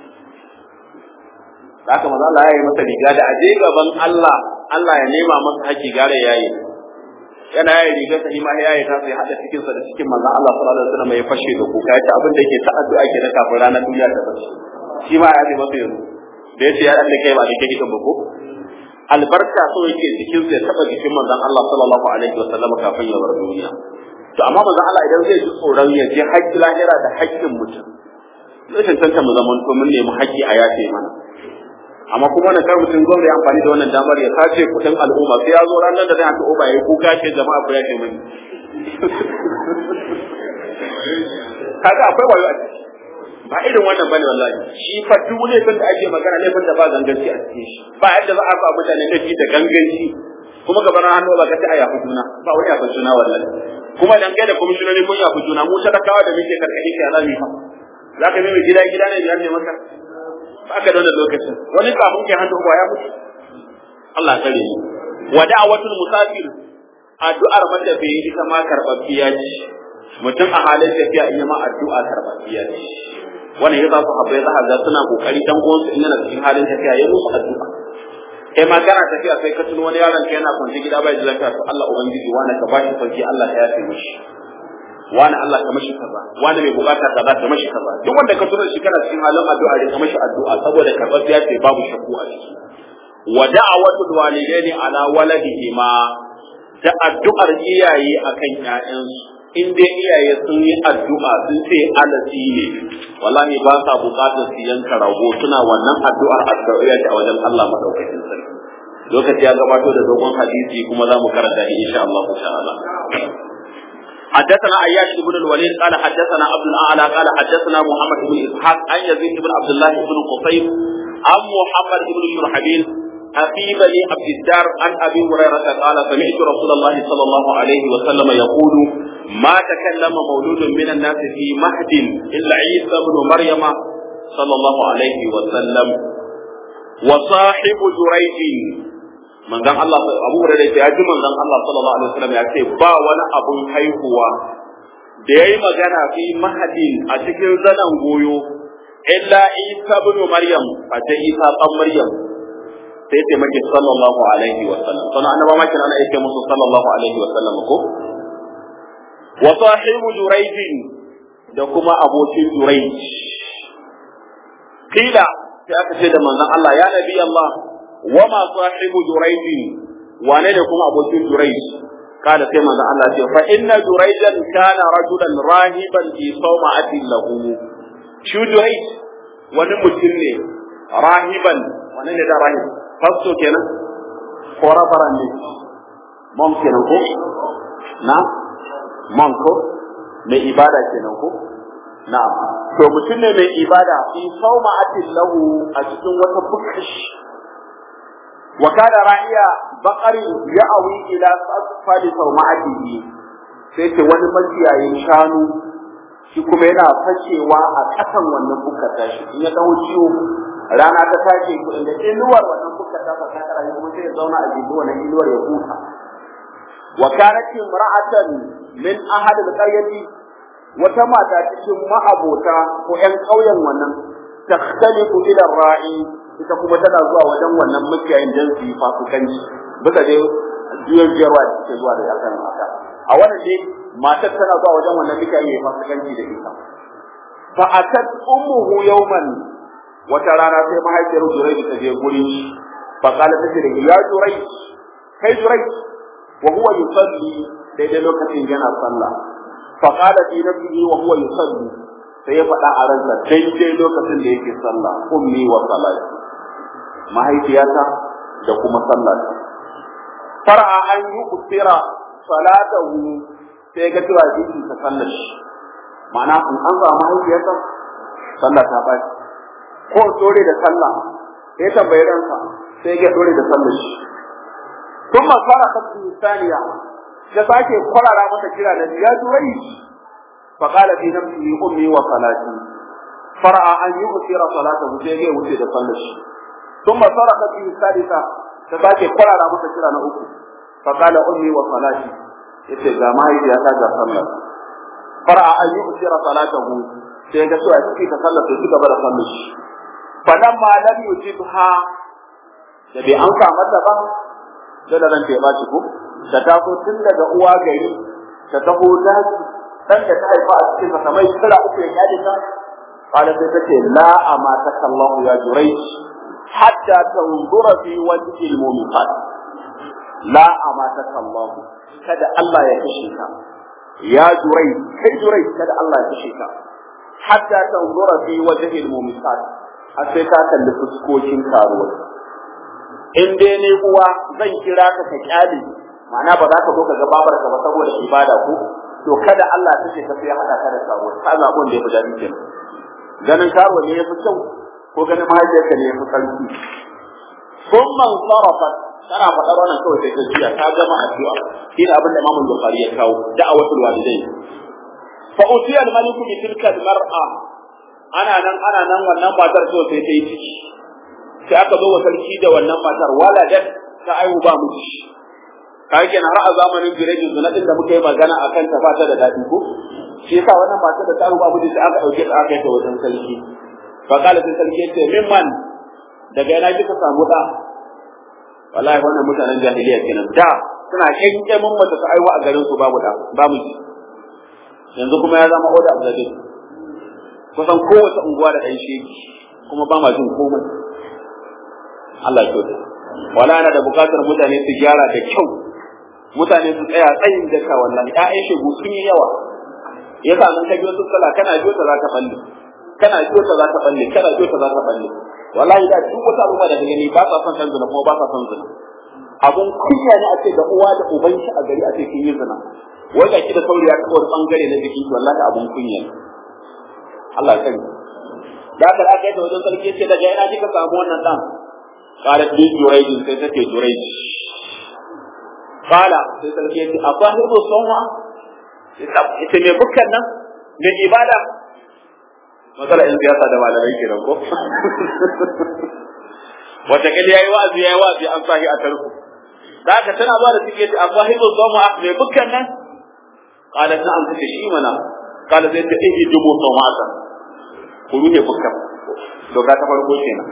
haka manzon Allah ya yi masa riga da aje gaban Allah Allah ya nema masa haƙi gare yayi yana yayi riga sa ma yayi ta sai hada cikin sa da cikin manzon Allah sallallahu alaihi wasallam ya fashe da kuka yace abin da yake ta addu'a ke da kafin ranar duniya ta bace shi ma ya yi masa yanzu da yace ya dan da kai ba da kai kan bako albarka so yake cikin sa ya taba jikin manzon Allah sallallahu alaihi wasallam kafin ya bar duniya to amma manzon Allah idan zai ji tsoron ya je haƙƙi lahira da haƙƙin mutum zai tantance mu zaman to mun nemi haƙƙi a yafe mana amma kuma wannan kar mutum gwamnati amfani da wannan damar ya sace kudin al'umma sai ya zo ranar da zai hanta oba ya kuka ce jama'a ku ya ce mani kaga akwai wayo a ciki ba irin wannan bane wallahi shi fa duk laifin da ake magana laifin da ba ganganci a cikin shi ba yadda za a ba mutane laifi da ganganci kuma gaban hannu ba ka ta aya ku juna ba wani ya juna wallahi kuma dan kai da komishinoni kun ya juna mu talakawa da muke karkashin shi alami fa za ka mai gida gida ne biyar ne maka ba ka da wannan lokacin wani kafin ke hannu ya mutu Allah kare ni wa da'watul musafir addu'ar matafiyi ita ma karbabbiya ce mutum a halin tafiya in ma addu'a karbabbiya ce wannan yasa su habbai za ga suna kokari dan uwan su in yana cikin halin tafiya ya musu addu'a kai ma kana tafiya sai ka tuno wani yaron ka yana kwance gida bai da lafiya to Allah ubangiji wani ka bashi sauki Allah ya yafe mishi wani Allah ka mashi kaza wani mai bukata kaza ka mashi kaza duk wanda ka tura shi kana cikin halin addu'a da ka mashi addu'a saboda karɓar ya ce babu shakku a ciki wa da'awatul walidaini ala waladihima da addu'ar iyaye akan ƴaƴansu in dai iyaye sun yi addu'a sun ce alasi ne wallahi ba sa bukatar su yanka rago suna wannan addu'ar addu'a a wajen Allah madaukakin sarki lokaci ya gabato da dogon hadisi kuma za mu karanta insha Allah ta'ala حدثنا عياش بن الوليد قال حدثنا عبد الاعلى قال حدثنا محمد بن اسحاق عن يزيد بن عبد الله بن قصيب عن محمد بن شرحبيل أخي بني عبد الدار عن أبي هريرة قال سمعت رسول الله صلى الله عليه وسلم يقول ما تكلم مولود من الناس في مهد إلا عيسى بن مريم صلى الله عليه وسلم وصاحب جريج manzon Allah Abu Hurairah ya ji manzon Allah sallallahu alaihi wasallam ya ce ba wani abun haihuwa da yayi magana fi mahadin a cikin zanan goyo illa Isa ibn Maryam a ta Isa dan Maryam sai ce maki sallallahu alaihi wasallam sannan annaba ma kina ana yake musu sallallahu alaihi wasallam ko wa sahibu Jurayj da kuma abokin Jurayj kila sai aka ce da manzon Allah ya nabi Allah وما صاحب جريج wane ne kuma abokin Jurayj kada sai manzo Allah ce fa inna Jurayjan kana rajulan rahiban fi sawma'atin lahu shi Jurayj wani mutum ne rahiban wani ne da rahib fasto kenan ko rabaran ne mom kenan ko na man ko mai ibada kenan ko na'am to mutum ne mai ibada fi sawma'atin lahu a cikin wata bukash wa kana ra'iya baqari ya'awi ila asfali sawma'atihi sai ce wani makiyayin shanu shi kuma yana fashewa a kasan wannan bukar tashi in ya dawo ciwo rana ta tashi da inuwar wannan bukar ta fa ta rayu kuma sai ya zauna a jikin wannan inuwar ya huta wa kanat imra'atan min ahad al-qaryati wata mata cikin ma'abota ko ƴan ƙauyen wannan takhtalifu ila ra'i ita kuma tana zuwa wajen wannan makiyayin dan su yi fasikanci bisa dai juyar jiyarwa da take zuwa da akan mata a wannan dai matar tana zuwa wajen wannan makiyayin ya fasikanci da ita fa atat ummuhu yawman wata rana sai mahaifiyar Jurayj ta je gurin shi fa qala ta ce ya Jurayj kai Jurayj wa huwa yusalli daidai lokacin yana sallah fa qala fi nafsihi wa huwa yusalli sai ya faɗa a ransa daidai lokacin da yake sallah ummi wa salati mahaifiyata da kuma sallata far'a an yi usira salatahu sai ga cewa jiki ta sallar shi ma'ana in an samu mahaifiyarsa sallah ta ɓaci ko dore da sallah sai tambayi ransa sai ga dore da sallar shi kuma fara kasu saniya ya sake kwarara masa kira da ya durai fa qala fi nafsihi ummi wa salati far'a an yu'thira salatahu sai ga wuce da sallar shi kuma fara kasu salisa ta sake kwarara masa kira na uku fa qala ummi wa salati yace ga mahaifiyata ga sallar far'a an yu'thira salatahu sai ga cewa kike ka sallar sai gaba da sallar shi falamma lam yujibha da bai an ka mata ba da da ranta ya baci ko ta taso tun daga uwa gari ta taho daji dan da ta haifa a cikin sa mai tsira uku ya kyale ta qala sai ta ce la amata kallahu ya jurayj hatta tanzura fi wajhi al-mu'minat la amata kallahu kada Allah ya kashe ka ya jurayj kai jurayj kada Allah ya kashe ka hatta tanzura fi wajhi al-mu'minat har sai ka kalli fuskokin karuwa in dai ne uwa zan kira ka ka kyale ma'ana ba za ka zo ka ga babar ka ba saboda ibada ko to kada Allah ta ce ka sai hada ka da karuwa ka zabon da ya fi daɗi kenan ganin karuwa ne ya fi kyau ko ganin mahaifiyarka ne ya fi sarki sun man sarrafa tana faɗar wannan kawai sai ta jiya ta gama addu'a shi ne abin da Imam Bukhari ya kawo da'awatul walidai fa utiya al-maliku bi tilka al-mar'a ana nan ana nan wannan matar so sai ta yi ciki sai aka zo wa sarki da wannan matar waladat ta aihu ba mu ciki kai kenan har a zamanin birejin zuna din da muka yi magana akan ta bata da dadi ko shi yasa wannan matar da ta aihu ba mu ciki aka dauke ta aka yi ta wajen sarki fa kala sai sarki ya ce mimman daga yana kika samu da wallahi wannan mutanen jahiliya kenan da suna kyankyamin mata ta aihu a garin su babu da ba mu yanzu kuma ya zama oda abdul kusan kowace unguwa da ɗan sheki kuma ba ma jin komai Allah ya kyauta wala ana da bukatar mutane su gyara da kyau mutane su tsaya tsayin daka wallahi ƴaƴan shegu sun yi yawa yasa nan ka biyo su kala kana biyo ta za ta balle kana biyo ta za ta balle kana biyo ta za ta balle wallahi da duk wata abubuwa da gani ba sa son kan zina kuma ba sa son zina abun kunya ne a ce da uwa da uban shi a gari a ce kin yi zina wai ga ki da sauri ya kawo bangare na jiki wallahi abun kunya ne Allah ya sani da aka aka yi wajen sarki ce daga ina kika samu wannan dan qalat bi jurayj sai take jurayj qala sai sarki ce afahiru sawma ita me bukkan nan me ibada matsala in siyasa da malamai kenan ko wata kali yayi wa'azi yayi wa'azi an sahi a tarku da aka tana zuwa da take ce afahiru sawma me bukkan nan qalat na'am take shi mana qala sai ta ihi dubu sawmatan ku ruhe fuskar doka ta farko kenan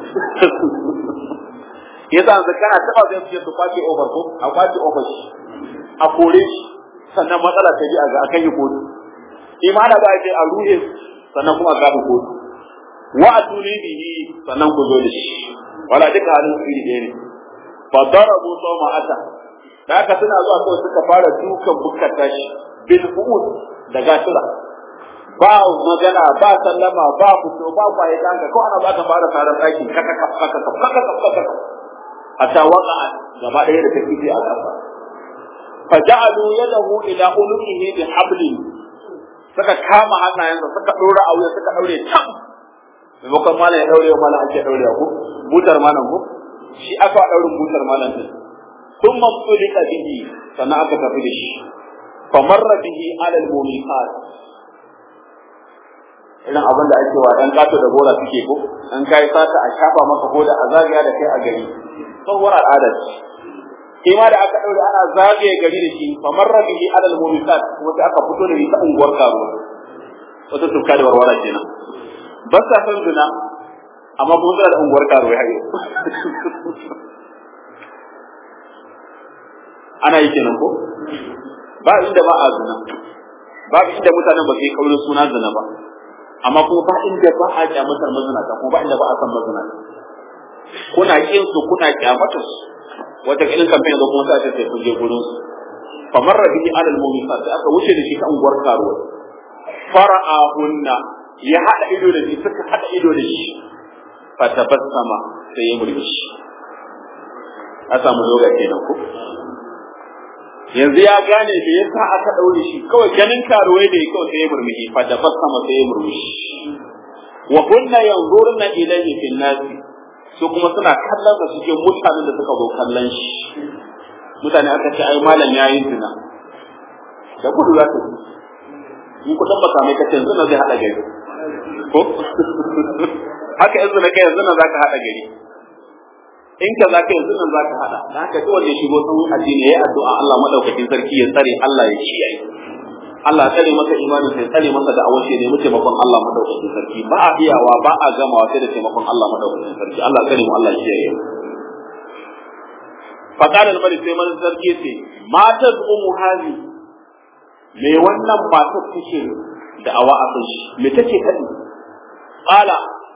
yasa an kana taba zai fiye su kwace over ko a kwace over shi a kore shi sannan matsala ta ji a ga akan yi kotu imana ba ce a ruhe sannan kuma ga ku kotu wa atuli bihi sannan ku zo da shi wala duka halin su iri ne fa darabu sawma ata da haka suna zuwa kawai suka fara dukan bukkar tashi bil fuud da gasira ba magana ba sallama ba fito ba kwaye kanka ko ana baka fara tarar daki kaka kaka kaka kaka kaka kaka hatta waka gaba ɗaya da take a ƙasa faja'alu yadahu ila ulukihi bi hablin suka kama hannayensa suka dora a wuya suka daure tam maimakon malam ya daure wa malam ake daure ko butar malam ko shi aka daurin butar malam din ثم ابتلك به sannan aka tafi da shi famarra bihi alal mumiqat irin abin da ake wa ɗan kato da gora suke ko an kai sata a shafa maka ko da a zagaya da kai a gari tsohuwar al'adar shi ma da aka ɗaure ana zagaye gari da shi famarra bihi alal mumiqat wata aka fito da shi ta unguwar karuwa wata tuka da warwara kenan ba sa san zina amma kuma suna da unguwar karuwa har yau ana yi kenan ko ba inda ba a zina babu inda mutanen ba su yi kaurin suna zina ba amma kuma ba inda ba a kyamatar mazinata kuma ba inda ba a san mazinata kuna kin su kuna kyamatar su wata ilin kamfen da kuma sai sai kun je gurin su famar rabihi alal mu'minat aka wuce da shi ta unguwar karuwa fara'ahunna ya hada ido da shi suka hada ido da shi fatabassama sai ya murmushi a samu lokaci kenan ko yanzu ya gane da ya sa aka ɗaure shi kawai ganin karuwai da kawai sai ya murmushi fa da sama sai ya murmushi wa kunna yanzurna ilayhi fil nasi su kuma suna kallon da suke mutanen da suka zo kallon shi mutane aka ce ai malam yayi zina da gudu za ta in kudin makamai kace yanzu na zai hada gari ko haka yanzu na kai yanzu na zaka hada gari in ka zaka yanzu nan zaka hada dan haka duk wanda ya shigo sun addini yayi addu'a Allah madaukakin sarki ya tsare Allah ya kiyaye Allah ya tsare masa imanin sai tsare masa da awace ne muke taimakon Allah madaukakin sarki ba a iyawa ba a gamawa sai da taimakon Allah madaukakin sarki Allah tsare mu Allah ya kiyaye faqala al-malik sai man sarki yace matat ummu hazi me wannan matar take da awa a kan shi me take kadi qala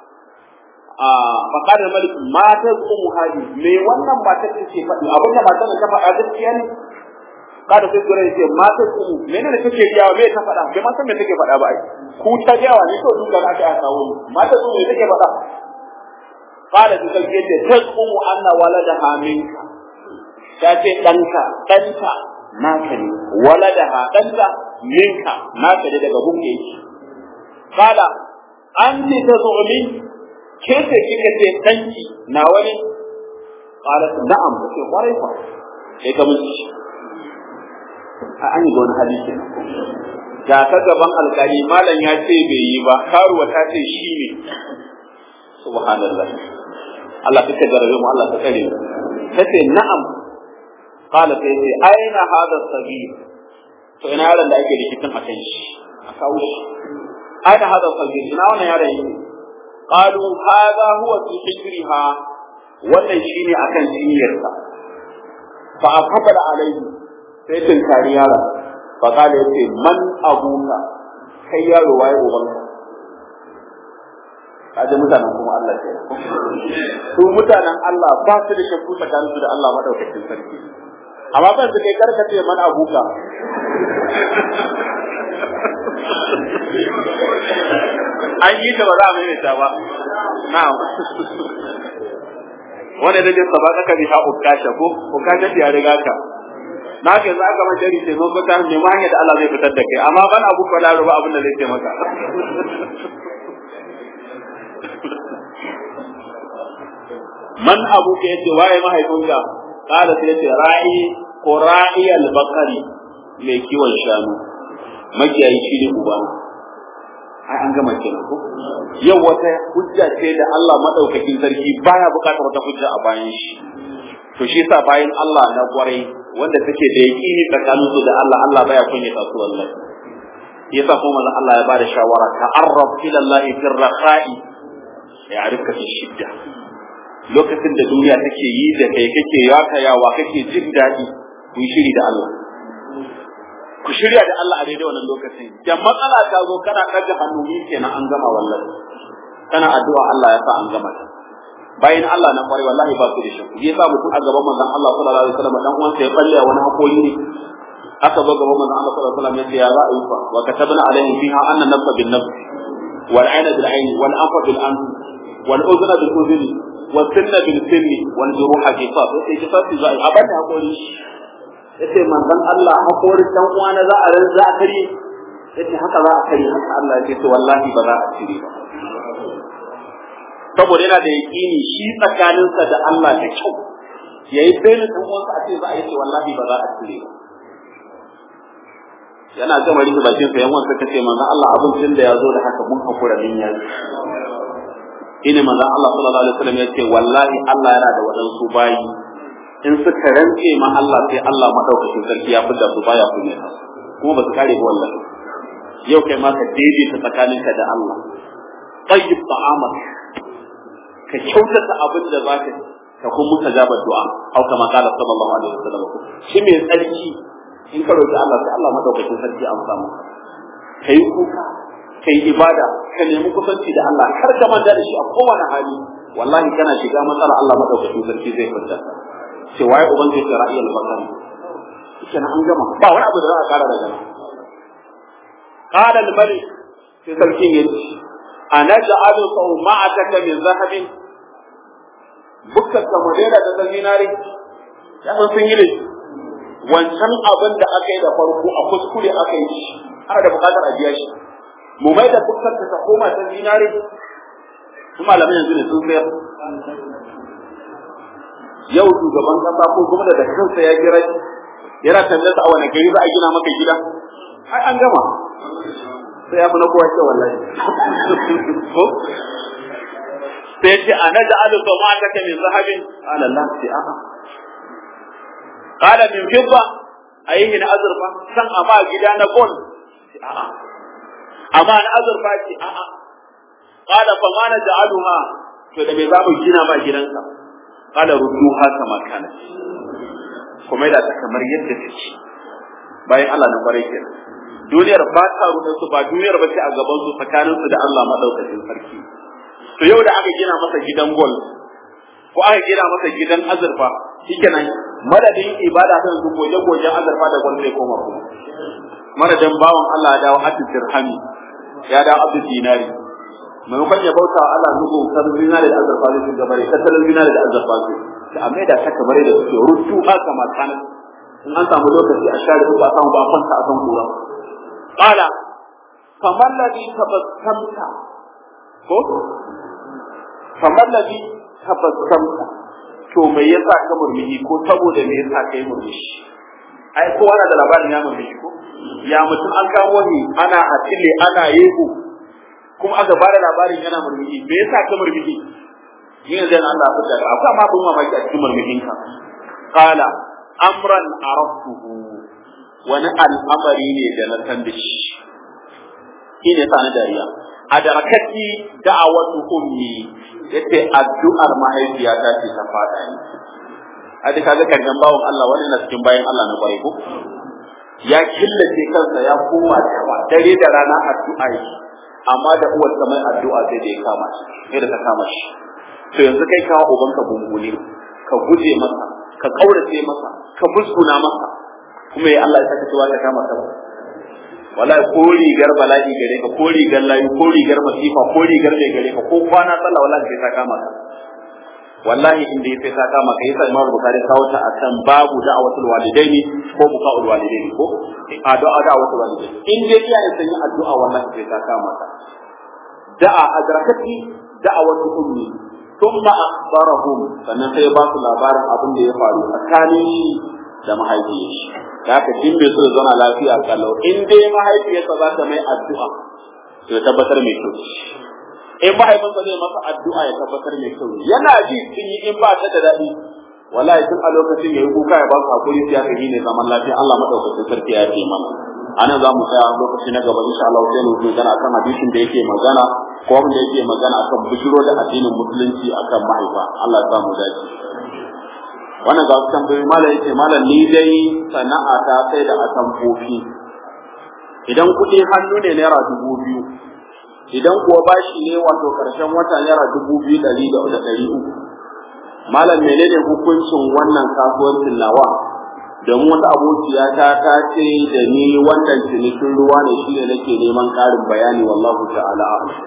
faƙar da malik matar umu hali me wannan matar ta ce faɗi abin da matar ta faɗa gaskiya ne kada sai gure ce matar umu mene ne take riyawa me ta faɗa bai ma san me take faɗa ba ai ku ta riyawa ne to duka na aka kawo ni matar umu me take faɗa kada su kai ce ta umu anna waladaha minka ta ce ɗanka ɗanka naka ne waladaha ɗanka minka naka ne daga gunke yake kala an ce ta zu'umi ke ce kika ce danki na wani qalat na'am ce kwarai kwa sai ka mun ci a an yi da wani hadisi ga ka gaban alkali malam ya ce bai yi ba karuwa ta ce shi ne subhanallah Allah ka garabe mu Allah ka tsare mu tace na'am qala sai ce aina hada sabir to ina yaron da ake rikicin akan shi a kawo shi aina hada sabir ina wannan yaron yake قالوا هذا هو في حجرها wannan shine akan cinyarsa fa afabala alaihi sai tun kari yara fa kale yace man abuka kai yaro waye ubanka kaje mutanen kuma Allah ke su mutanen Allah ba su da shakku tsakanin su da Allah madaukakin sarki amma ban su kai karkace man abuka an yi ta ba za a maimaita ba na'am wanda da jin saba ka bi ha ukasha ko ukasha ya riga ka na ke za ka majari ce zo ka ne ma hanyar da Allah zai fitar da kai amma ban abu ko laro ba abin da zai ce maka man abu ke yace waye mahaifinka kada sai yace ra'i ko ra'i al-bakari mai kiwon shanu makiyayi shi ne ubana ai an gama kenan ko yau wata hujja ce da Allah madaukakin sarki baya bukatar wata hujja a bayan shi to shi yasa bayan Allah na kwarai wanda take da yaqini tsakanin su da Allah Allah baya kunya ta su wallahi yasa kuma manzo Allah ya bada shawara ta'arraf ila Allah fi rakhai ya arifka fi shidda lokacin da duniya take yi da kai kake yakayawa kake jin daɗi ku shiri da Allah ku shirya da Allah a daidai wannan lokacin da matsala ta zo kana ɗaga hannu ni kenan an gama wallahi kana addu'a Allah ya sa an gama ta bayan Allah na kware wallahi ba su da shi ya sa mutum a gaban manzon Allah sallallahu alaihi wasallam dan uwansa ya balle wani hakori ne aka zo gaban manzon Allah sallallahu alaihi wasallam ya ce ya za a yi fa wa katabna alaihim fiha anna nafsa bin nafs wal ayna bil ayn wal anfa bil anf wal udhna bil udhni wal sinna bil sinni wal juruha qisas sai qisas za a bada hakori yace manzon Allah hakorin dan uwa na za a ran za a kare yace haka za a kare haka Allah ya ce wallahi ba za a cire ba saboda yana da yaƙini shi tsakaninsa da Allah da kyau yayi bayanin dan uwansa a ce za a yace wallahi ba za a cire ba yana gama rike bakin sa yan wanda suka ce manzon Allah abincin da ya zo da haka mun hakura din ya ine manzon Allah sallallahu alaihi wasallam ya ce wallahi Allah yana da wadansu bayi in suka rantse ma Allah sai Allah madaukakin sarki ya fidda su baya kunya kuma ba su kare ba wallahi yau kai ma ka daidaita tsakaninka da Allah tayyib ta'amak ka kyautata abin da zaka ka kuma mutajaba du'a au kama qala sallallahu alaihi wasallam shi mai tsarki in ka roki Allah sai Allah madaukakin sarki an samu kai kuka kai ibada ka nemi kusanci da Allah kar ka manta da shi a kowane hali wallahi kana shiga matsala Allah madaukakin sarki zai fita ce waye ubangiji ya ra'ayi al-basar kenan an gama ba wani abu da za a kara daga nan qala al-malik sai sarkin ya ce ana ja'alu sawma'ataka min zahabin bukkan kamadera da ta zinare ya san sun yi ne wancan abin da aka yi da farko a kuskure aka yi shi ana da bukatar a biya shi mu mai da bukkan ta koma ta zinare su malamai yanzu ne sun sayar yau shugaban kasa ko kuma da kansa ya kira yana tambayar a wani gari za a gina maka gida ai an gama sai ya fi na kowa ce wallahi ko sai ce ana da alu to ma take min zahabin ala Allah sai a'a qala min fidda ayihi na azurfa san amma gida na gold a'a amma na azurfa ce a'a qala fa ma naj'aluha to da me za mu gina ma gidanka qala rudduha kama kana kuma da ta kamar yadda take bayan Allah na kware kenan duniyar ba ta ruɗin su ba duniyar ba ce a gaban su tsakanin su da Allah madaukakin sarki to yau da aka gina masa gidan gol ko aka gina masa gidan azurfa shikenan madadin ibada ta yanzu goje gojen azurfa da gol zai koma kuma madadin bawan Allah ya dawo abdu dirhami ya dawo abdu dinari maimakon ya bauta wa Allah zugo kan zinari da azurfa zai shiga bare tattalin zinari da azurfa zai da amma da ta kamar da suke rutu haka makanan in an samu lokaci a share ba a samu ba a kwanta a kan kura qala faman ladhi tabassamta ko faman ladhi tabassamta to me yasa ka murmushi ko saboda me yasa ka yi murmushi ai kowa na da labarin ya murmushi ko ya mutum an kawo ni ana atile ana yego kuma aka bada labarin yana murmushi me yasa ka murmushi yin yanzu yana Allah fitar da akwai ma bin mamaki a cikin murmushin ka qala amran araftuhu wani al'amari ne da na san da shi shine sa na dariya a darakati da'awatu ummi yace addu'ar mahaifiyata ce ta fada ni a duka ga kargan bawon Allah wani na cikin bayan Allah na kwarai ko ya killace kansa ya koma da yawa dare da rana addu'a yi amma da uwar ta mai addu'a sai da ya kama shi sai da ta kama shi to yanzu kai kawo ubanka bungune ka guje masa ka kaurace masa ka musguna masa kuma ya Allah ya saka cewa ka kama ka wallahi ko rigar bala'i gare ka ko rigar layu ko rigar masifa ko rigar mai gare ka ko kwana sallah wallahi sai ta kama ka wallahi inda ya sai ta kama ka yasa Imam Bukhari kawo ta akan babu da'awatul walidaini ko buka'ul walidaini ko addu'a da'awatul walidaini in dai iyaye sun yi addu'a wallahi sai ta kama ka da'a adrakati da'awatul ummi thumma akhbarahum sannan sai ba su labarin abin da ya faru tsakanin shi da mahaifiyar shi da haka din bai so ya zauna lafiya kalau in dai mahaifiyarsa za ta mai addu'a to ya tabbatar mai kyau in mahaifinsa zai masa addu'a ya tabbatar mai kyau yana ji sun yi in ba ta da daɗi wallahi tun a lokacin ya yi kuka ya ba su hakuri sai aka yi ne zaman lafiya Allah madaukakin sarki ya ce mana anan za mu tsaya lokaci na gaba insha Allah sai mu magana akan hadisin da yake magana ko wanda yake magana akan bishiro da addinin musulunci akan mahaifa Allah ya samu dace wannan ga tambayoyi malam yace malam ni dai sana'a ta sai da atamfofi idan kuɗi hannu ne naira dubu biyu idan kuwa bashi ne wato karshen wata naira dubu biyu ɗari da ɗari uku malam menene hukuncin wannan kasuwancin nawa domin wata abokiya ta ta ce da ni wannan cinikin ruwa ne shi ne nake neman ƙarin bayani wallahu ta'ala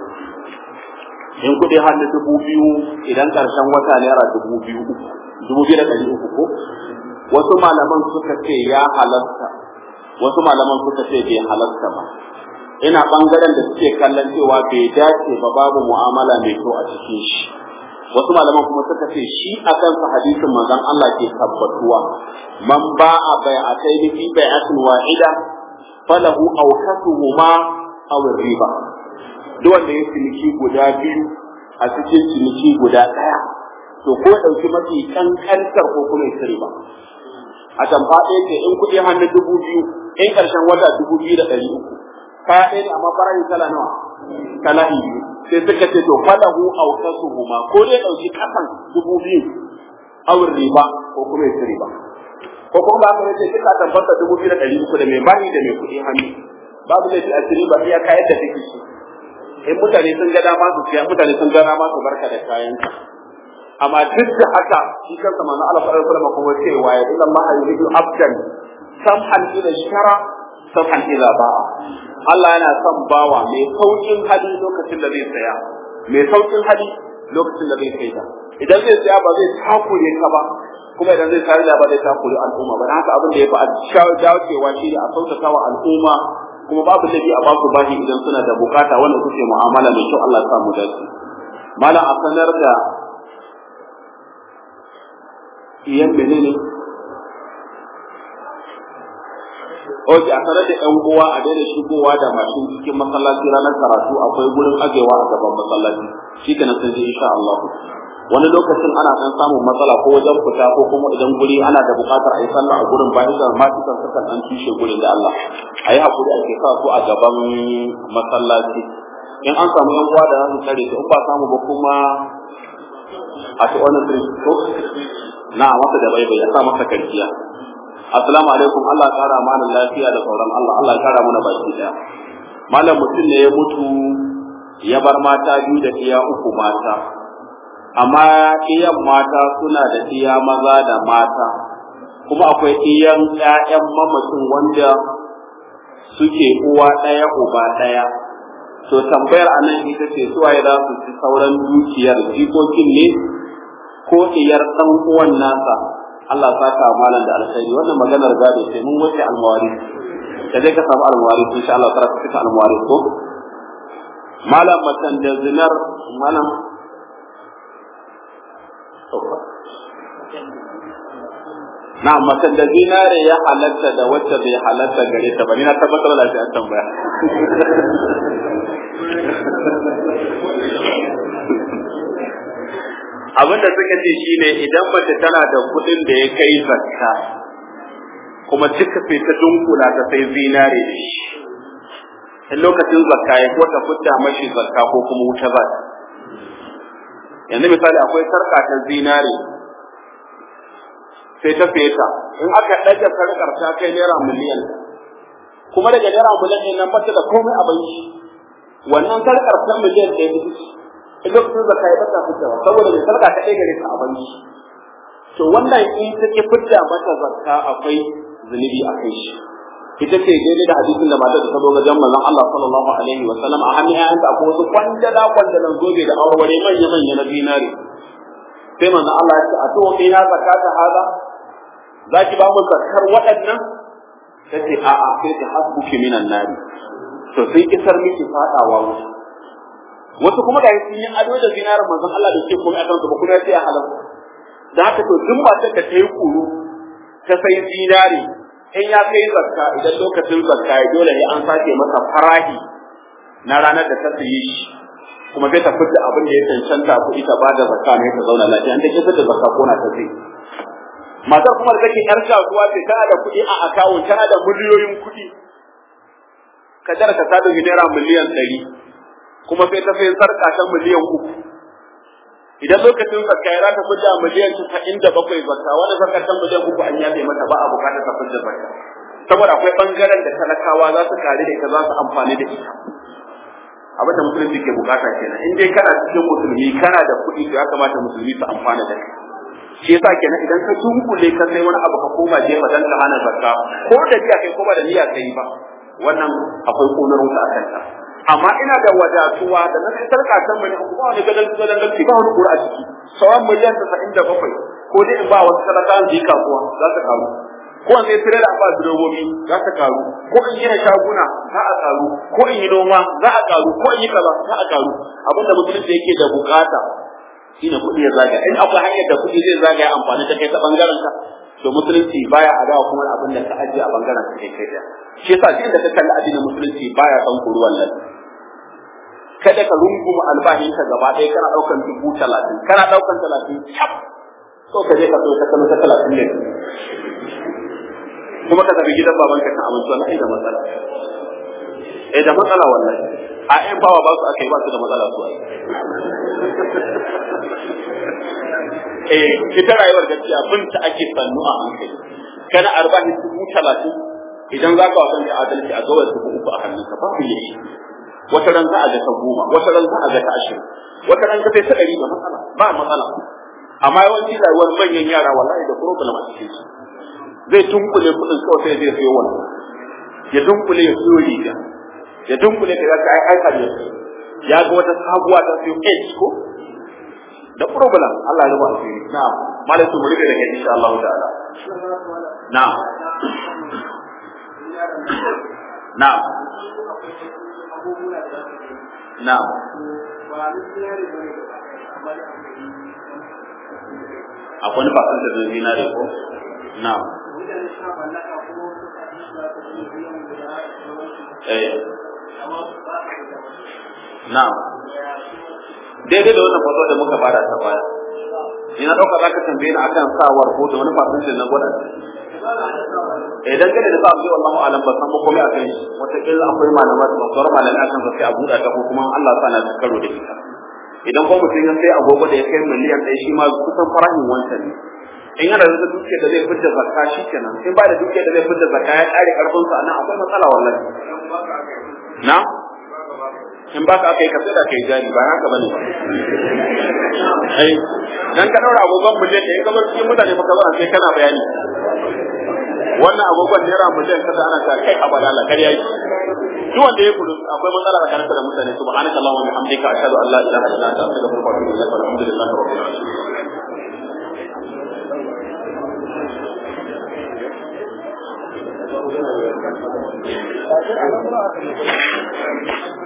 in kuɗi hannu dubu biyu idan ƙarshen wata naira dubu biyu dubu biyu da ɗari uku ko wasu malaman suka ce ya halatta wasu malaman suka ce bai halatta ba ina bangaren da suke kallon cewa bai dace ba babu mu'amala mai kyau a cikin shi wasu malaman kuma suka ce shi a kansa hadisin manzon Allah ke tabbatuwa man ba'a bai'atayn fi bai'atin wahida falahu awkasuhuma aw riba duk wanda ya ciniki guda biyu a cikin ciniki guda daya to ko dauki mafi kankantar ko kuma ya riba a tamfa ɗaya ce in kuɗi hannu dubu biyu in ƙarshen wata dubu biyu da ɗari uku kaya ɗaya ne amma farashi kala nawa kala biyu sai suka ce to falahu aw kasuhuma ko dai dauki kasan dubu biyu awin riba ko kuma ya riba ko kuma ba ka ce kika tabbata dubu biyu da ɗari uku da mai bani da mai kuɗi hannu babu laifi a ciri ba iya kayan da take shi in mutane sun ga dama su siya mutane sun ga dama su barka da kayan amma duk da haka shi kansa manzo Allah sallallahu alaihi wasallam kuma cewa ya inna Allah yuridu abdan samhan ila shara samhan ila ba'a Allah yana son bawa mai saukin hali lokacin da zai saya mai saukin hali lokacin da zai saida idan zai saya ba zai takure ka ba kuma idan zai sayar da ba zai takure al'umma ba haka abin da ya fi a dacewa shi ne a sautata wa al'umma kuma babu laifi a basu bashi idan suna da bukata wanda kuke mu'amala mai kyau Allah ya sa mu dace malam a sanar da iyan menene Oke, a sanar da ‘yan uwa a daina shigowa da mashin cikin masallaci ranar karatu akwai gurin ajewa a gaban masallaci. Shi ke nan sun ji insha Allah. Wani lokacin ana ɗan samun matsala ko wajen fita ko kuma idan guri ana da buƙatar a yi sallah a gurin bayan da masu kan sukan ɗan tushe gurin da Allah. A yi haƙuri ake sa su a gaban masallaci. In an samu ‘yan uwa da za su tare su in ba samu ba kuma a ci wani ko na masa da bai bai ya sa masa karkiya. assalamu alaikum Allah kara mana lafiya da sauran Allah Allah ya kara mana baki daya malam mutum ne ya mutu ya bar mata biyu da iya uku mata amma iyan mata suna da iya maza da mata kuma akwai iyan ƴaƴan mamacin wanda suke uwa ɗaya uba ɗaya to tambayar anan ita ce suwaye za su ci sauran dukiyar jikokin ne ko iyar ɗan uwan nasa Allah saka malam da alkhairi wannan maganar gado sai mun wuce almawari da dai ka samu almawari insha Allah tara ka fita almawari ko malam matan da zinar malam na matan da zinare ya halatta da wacce bai halatta gare ta ba ni na tabbatar da shi an tambaya abin da suka ce shine idan mace tana da kuɗin da ya kai zakka kuma duka sai ta dunkula ta sai zinare da shi in lokacin zakka ya ko ta fita mashi zakka ko kuma wuta ba yanzu misali akwai sarka ta zinare sai ta feta in aka ɗaga sarkar ta kai naira miliyan kuma daga naira miliyan ɗin nan bata da komai a banki wannan sarkar ta miliyan ɗaya ta in lokacin zakka ya bata fitawa saboda mai sarka ta ɗaya gare ta a banki to wannan in ta ki fidda mata zakka akwai zunubi a kai shi ita ce daidai da hadisin da matar da ta zo ga jan manzon Allah sallallahu alaihi wa sallam a hannun ƴaƴanta akwai wasu kwandala kwandalan zobe da aureware manya manya na dinari sai manzon Allah ya ce a to ina zakata haza zaki ba mu zakkar waɗannan tace a'a sai ta hasbuki minan nari to sai kisar miki fadawa wuta wasu kuma ga sun yi ado da zinarin manzon Allah da ke komai a kansu ba kuma sai a halarta da haka to duk matar da ta yi kuru ta sai zinari in ya kai zakka idan lokacin zakka ya dole ne an sake masa farahi na ranar da ta sayi shi kuma sai ta fitta abin da ya cancanta kuɗi ta bada zakka ne ta zauna lafiya an ta ki fitta zakka ko na ta sai matar kuma da take yar kasuwa ce tana da kuɗi a akawun tana da miliyoyin kuɗi kadar ka ta dauki naira miliyan ɗari kuma sai ta sai sarka ta miliyan uku idan lokacin zakka ya ta fidda miliyan casa'in da bakwai zakka wani zakka ta miliyan uku an yafe mata ba a bukatar ta fidda zakka saboda akwai bangaren da talakawa za su kare da ita za su amfani da ita abin da musulunci ke bukata kenan in dai kana cikin musulmi kana da kuɗi to ya kamata musulmi su amfana da kai shi yasa kenan idan ka dunkule ka sai wani abu ka koma jefa dan ka hana zakka ko da niyya kai ko ba da niyya kai ba wannan akwai konar wuta a kanta amma ina da wadatuwa da na fitar kasan mai kuma wani gadan gadan gadan ba wani kura a ciki sauran miliyan tasa'in da bakwai ko ko dai in ba wasu talakawan su yi kasuwa za ta karu ko in sai tare da ba direbobi za ta karu ko in gina shaguna za a karu ko in yi noma za a karu ko in yi kaza za a karu abinda musulunci yake da bukata shine kuɗi ya zagaya in akwai hanyar da kuɗi zai zagaya amfani ta kai ta bangaren ka to musulunci baya adawa kuma abin da ka ajiye a bangaren ka kai kai shi yasa duk da ka kalli addinin musulunci baya son kuruwan nan kada ka runguma albahin ka gaba ɗaya kana ɗaukan dubu talatin kana ɗaukan talatin cap so ka je ka so ka kano ta talatin ne kuma ka tafi gidan baban ka kan abinci wannan ai da matsala eh da matsala wallahi a ƴan bawa ba su aka yi ba su da matsala su ai eh ita rayuwar gaskiya bin ta ake sannu a hankali kana arba'in dubu talatin idan za ka wasan adalci a gawar dubu uku a hannunka ba ku yi wata ran za a ga ta goma wata ran za a ga ta ashirin wata ran ka sai ta ɗari ba matsala ba matsala amma yawanci rayuwar manyan yara wallahi da problem a cikin su zai tunkule kuɗin kawai sai zai sayo wannan ya dunkule ya siyo riga ya dunkule ka ga ai ai kariya ya ga wata sabuwa ta siyo H ko da problem Allah ya rubuta asiri na'am malai su murike da kai insha Allah ta'ala na'am na'am na'am akwai wani bakan da zai zinare ko na'am eh na'am daidai da wannan faso da muka fara ta baya ina dauka zaka tambaye ni akan sawar ko da wani fasin na gwada idan kada da sa'a wallahu alam ba san ba komai akan shi wata kila akwai malamai da sauran malamai akan sa sai a buɗa ta ko kuma Allah sa na karo da ita idan ko mutum ya sai agogo da ya kai miliyan ɗaya shi ma kusan farahin wancan ne in yana da dukiya da zai fitar zakka shi kenan in ba da dukiya da zai fitar zakka ya kare karfin sa nan akwai matsala wallahi na in ba ka aka yi kasai da kai jari ba haka bane ba ai dan ka daura agogon miliyan da in ka bar cikin mutane fa ka zo sai kana bayani wannan agogon naira miliyan kaza ana ta kai a balala kariya yi duk wanda ya kudu akwai matsala da karanta da mutane subhanaka allahumma wa bihamdika ashhadu an la ilaha illa anta astaghfiruka wa atubu ilaik walhamdulillahi rabbil alamin Thank you.